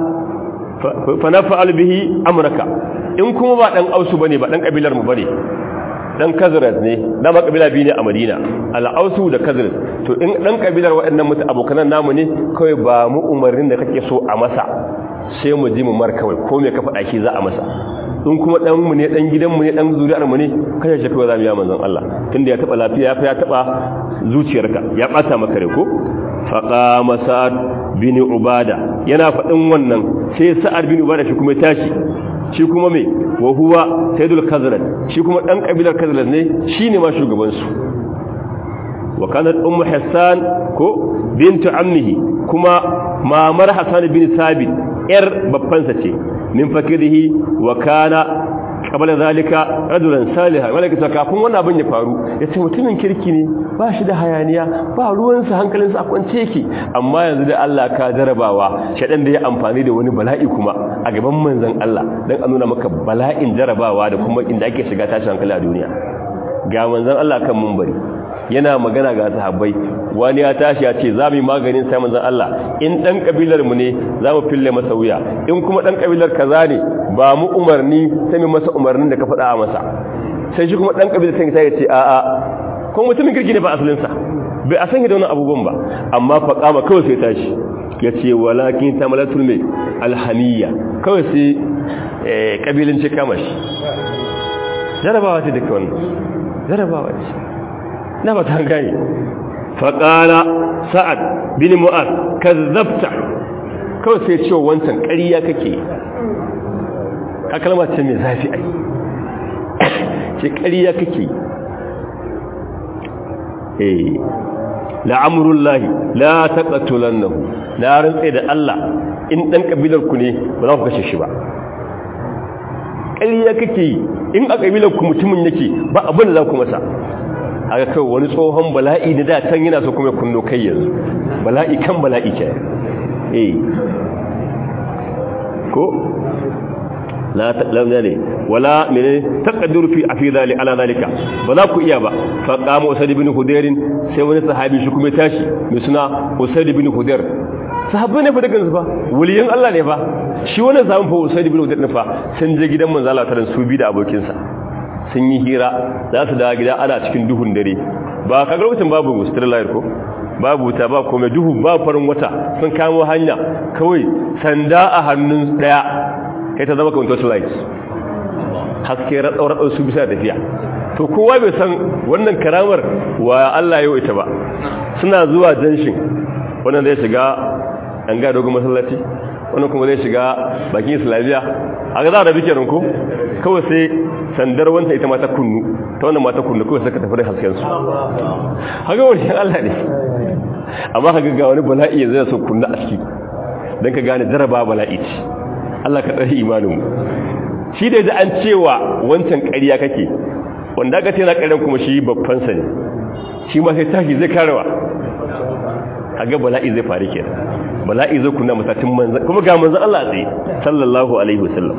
fa nafa'al bihi amraka in kuma ba dan ausu bane ba dan kabilar mu bane dan kazrat ne dama kabila biyu ne a madina al'ausu da kazrat to in dan kabilar waɗannan mutu abokanan namu ne kawai ba mu umarnin da kake so a masa sai mu ji mu mar kawai ko me ka faɗa shi za a masa in kuma dan mu ne dan gidan mu ne dan zuriyar mu ne kai shi kawai za mu yi manzon Allah tunda ya taba lafiya ya taba zuciyarka ya bata maka rai ko faqama sa'ad bin ubada yana faɗin wannan sai sa'ad bin ubada shi kuma ya tashi shi kuma mai wa huwa sayyidul kazrat shi kuma dan kabilar kazrat ne shine ma shugaban su wa kanat ummu hassan ko bintu ammihi kuma mamar hasan bin sabit yar babban sa ce min fakirihi wa kana qabla zalika rajulan salihan wala kace kafin wannan abin ya faru yace mutumin kirki ne ba shi da hayaniya ba ruwansa hankalinsa a kwance yake amma yanzu da Allah ka jarabawa shaɗan da ya amfani da wani bala'i kuma a gaban manzon Allah dan a nuna maka bala'in jarabawa da kuma inda ake shiga tashin hankali a duniya ga manzon Allah kan munbari yana magana ga sahabbai wani ya tashi ya ce za mu yi maganin sai manzon Allah in dan kabilar mu ne za mu fille masa wuya in kuma dan kabilar kaza ne ba mu umarni sai mu masa umarnin da ka faɗa a masa sai shi kuma dan kabilar sai ya ce a a ko mutumin kirki ne ba asalin sa bai a san da wannan abubuwan ba amma fa kama kawai sai tashi ya ce walakin tamalatul mai alhaniya kawai sai kabilanci kama shi jarabawa ce duka wannan jarabawa ce na ba ta gani faƙala sa'ad bin mu'az kazzabta kawai sai cewa wancan ƙariya kake ka kalma ce mai zafi ai ce ƙariya kake eh la'amurullahi la taqatulannahu la rantsa da Allah in dan kabilar ku ne ba za ku kashe shi ba ƙariya kake yi in a kabilar ku mutumin yake ba abin da za ku masa haka kai wani tsohon bala'i da da can yana so kuma kunno kai yanzu bala'i kan bala'i ke eh ko la ta'lamna ne wala mene taqaddur fi afi zali ala zalika ba za ku iya ba fa qama usayd ibn hudair sai wani sahabi shi kuma tashi mai suna usayd ibn hudair sahabbai ne fa daga su fa waliyin Allah ne fa shi wannan sahabin fa usayd ibn hudair ne fa sun je gidan manzo Allah taran su bi da abokinsa sun yi hira za su dawo gida ana cikin duhun dare ba kaga lokacin babu sterilizer ko babu wuta ba komai duhu ba farin wata sun kamo hanya kawai sanda a hannun daya kai ta zama kamar torchlight haske ratsau-ratsau su bisa tafiya to kowa bai san wannan karamar wa Allah ya ita ba suna zuwa janshin wannan zai shiga an ga dogon masallaci wannan kuma zai shiga bakin islamiyya a ga za a rabi kenan ko kawai sai sandar wanta ita mata kunnu ta wannan mata kunnu kawai suka tafi da hasken su haka wani Allah ne amma haka ga wani bala'i yanzu ya so kunna a ciki don ka gane jaraba bala'i ce Allah ka tsari imaninmu shi da an cewa wancan ƙarya kake wanda aka ce na ƙaryan kuma shi babbansa ne shi ma sai tashi zai karewa a ga bala'i zai faru ke bala'i zai kunna matattun manzan kuma ga manzan Allah tsaye sallallahu alaihi wasallam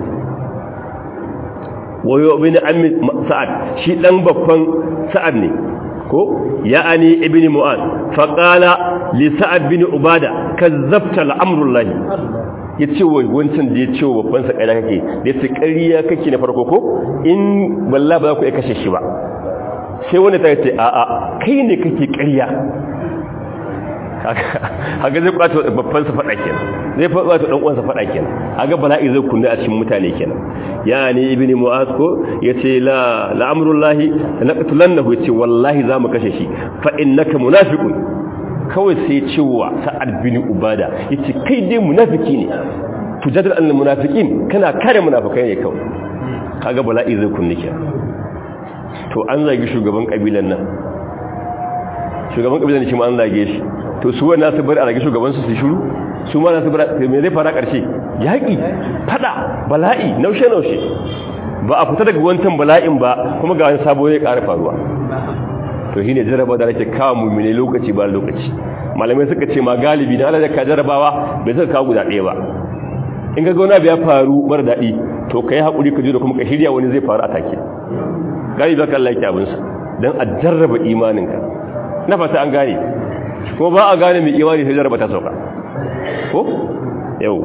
wayo bin ammi sa'ad shi dan babban sa'ad ne ko ya'ani ibn mu'az fa qala li sa'ad bin ubada kazzabta al'amrullahi yace wai wancan da yace babban sa kai kake da yace ƙarya kake na farko ko in wallahi ba za ku iya kashe shi ba sai wani ta yace a a kai ne kake ƙarya haka zai kwato babban sa fada kenan zai kwato dan uwansa fada kenan haka bala'i zai kunna a cikin mutane kenan yani ibni mu'az ko yace la la'amrullahi laqtulannahu yace wallahi zamu kashe shi fa innaka munafiqun kawai sai cewa sa'ad bin ubada yace kai dai munafiki ne tujadil al munafiqin kana kare munafikai ne kawai kaga bala'i zai kunna kenan to an zagi shugaban kabilan nan shugaban kabilan shi ma an zage shi to su wannan su bari a rage shugabansu su shiru su ma su bari me zai fara karshe yaki fada bala'i naushe naushe ba a fita daga wancan bala'in ba kuma ga wani sabo ya ƙara faruwa to shine jaraba da ake kawo mu'mini lokaci ba lokaci malamai suka ce ma galibi dan Allah ya ka jarabawa bai zai kawo guda ɗaya ba in ga gona ya faru mara daɗi to kai hakuri ka ji da kuma ka shirya wani zai faru a take galibi kan Allah yake abin sa dan a jarraba imaninka na fata an gane ko ba a gane mai imani sai jarraba ta sauka ko yau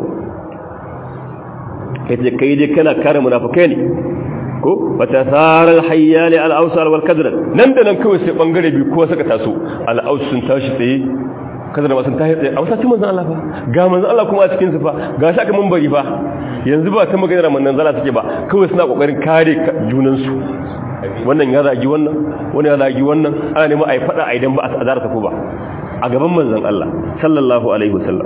kace kai dai kana kare munafikai ne ko wata sarar hayyali al-awsal wal kadran nan da nan kawai sai bangare bi ko suka taso al-aws sun tashi tsaye kadran ma sun tashi tsaye a wasacin manzon Allah fa ga manzon Allah kuma a cikin su fa ga shi aka munbari fa yanzu ba ta maganar manzon Allah suke ba kawai suna kokarin kare junan su wannan ya zagi wannan wani ya zagi wannan ana neman a yi fada a idan ba a azara ta ko ba a gaban manzon Allah sallallahu alaihi wasallam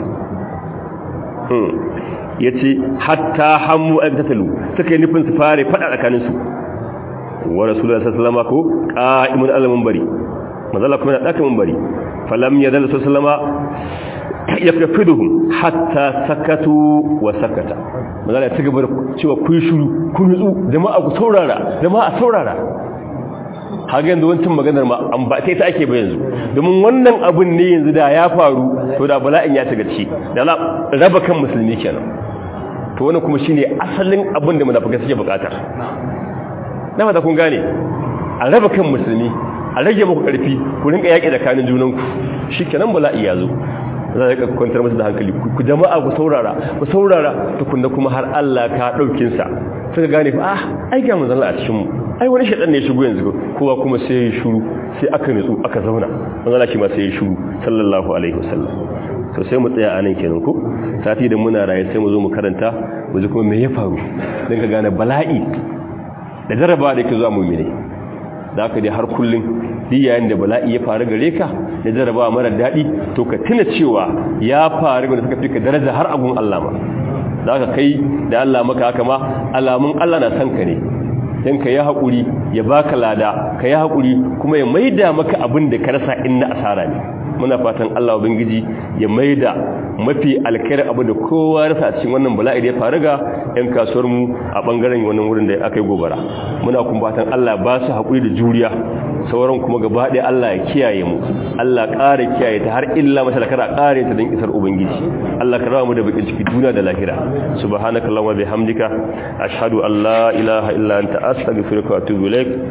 ya ce hatta hammu a tattalu suka yi nufin su fare fada tsakaninsu wa rasulullah sallama ko qa'imun alamun bari mazalla kuma na daka mun bari falam yadal sallama yakfiduhum hatta sakatu wa sakata mazalla ta gaba cewa kun shiru kun nutsu jama'a ku saurara jama'a saurara haga yanzu wancan maganar ma an ba sai ta ake ba yanzu domin wannan abun ne yanzu da ya faru to da bala'in ya shiga ci da raba kan musulmi kenan to wannan kuma shine asalin abin da munafikai suke bukata na fata kun gane a raba kan musulmi a rage muku karfi ku rinka yaƙi da kanin junanku shikenan bala'i ya zo za ka kwantar masa da hankali ku jama'a ku saurara ku saurara tukunna kuma har Allah ka daukin sa suka gane fa ah ai ga manzon Allah a cikin mu ai wani shedan ne ya shigo yanzu kowa kuma sai ya shiru sai aka nutsu aka zauna manzon Allah shi ma sai ya shiru sallallahu alaihi wasallam to sai mu tsaya anan kenan ko sati da muna raye sai mu zo mu karanta mu ji kuma me ya faru dan ka gane bala'i da jarrabawa da yake zuwa mu'mini da haka dai har kullun duk yayin da bala'i ya faru gare ka da jarrabawa mara daɗi to ka tuna cewa ya faru da suka fi ka daraja har agun Allah ma da haka kai da Allah maka haka ma alamun Allah na san ka ne dan ka yi haƙuri ya baka lada ka yi haƙuri kuma ya maida maka abin da ka rasa in na asara ne muna fatan Allah ubangiji ya maida mafi alkhairi abu da kowa rasa cikin wannan bala'i da ya faru ga yan kasuwar mu a bangaren wannan wurin da aka yi gobara muna kuma fatan Allah ba su haƙuri da juriya sauran kuma gaba ɗaya Allah ya kiyaye mu Allah ƙara kiyaye ta har illa masa da kara ƙare ta don isar ubangiji Allah ka rawa mu da bakin ciki duniya da lahira subhanakallahumma bihamdika ashhadu an la ilaha illa anta astaghfiruka wa atubu ilaik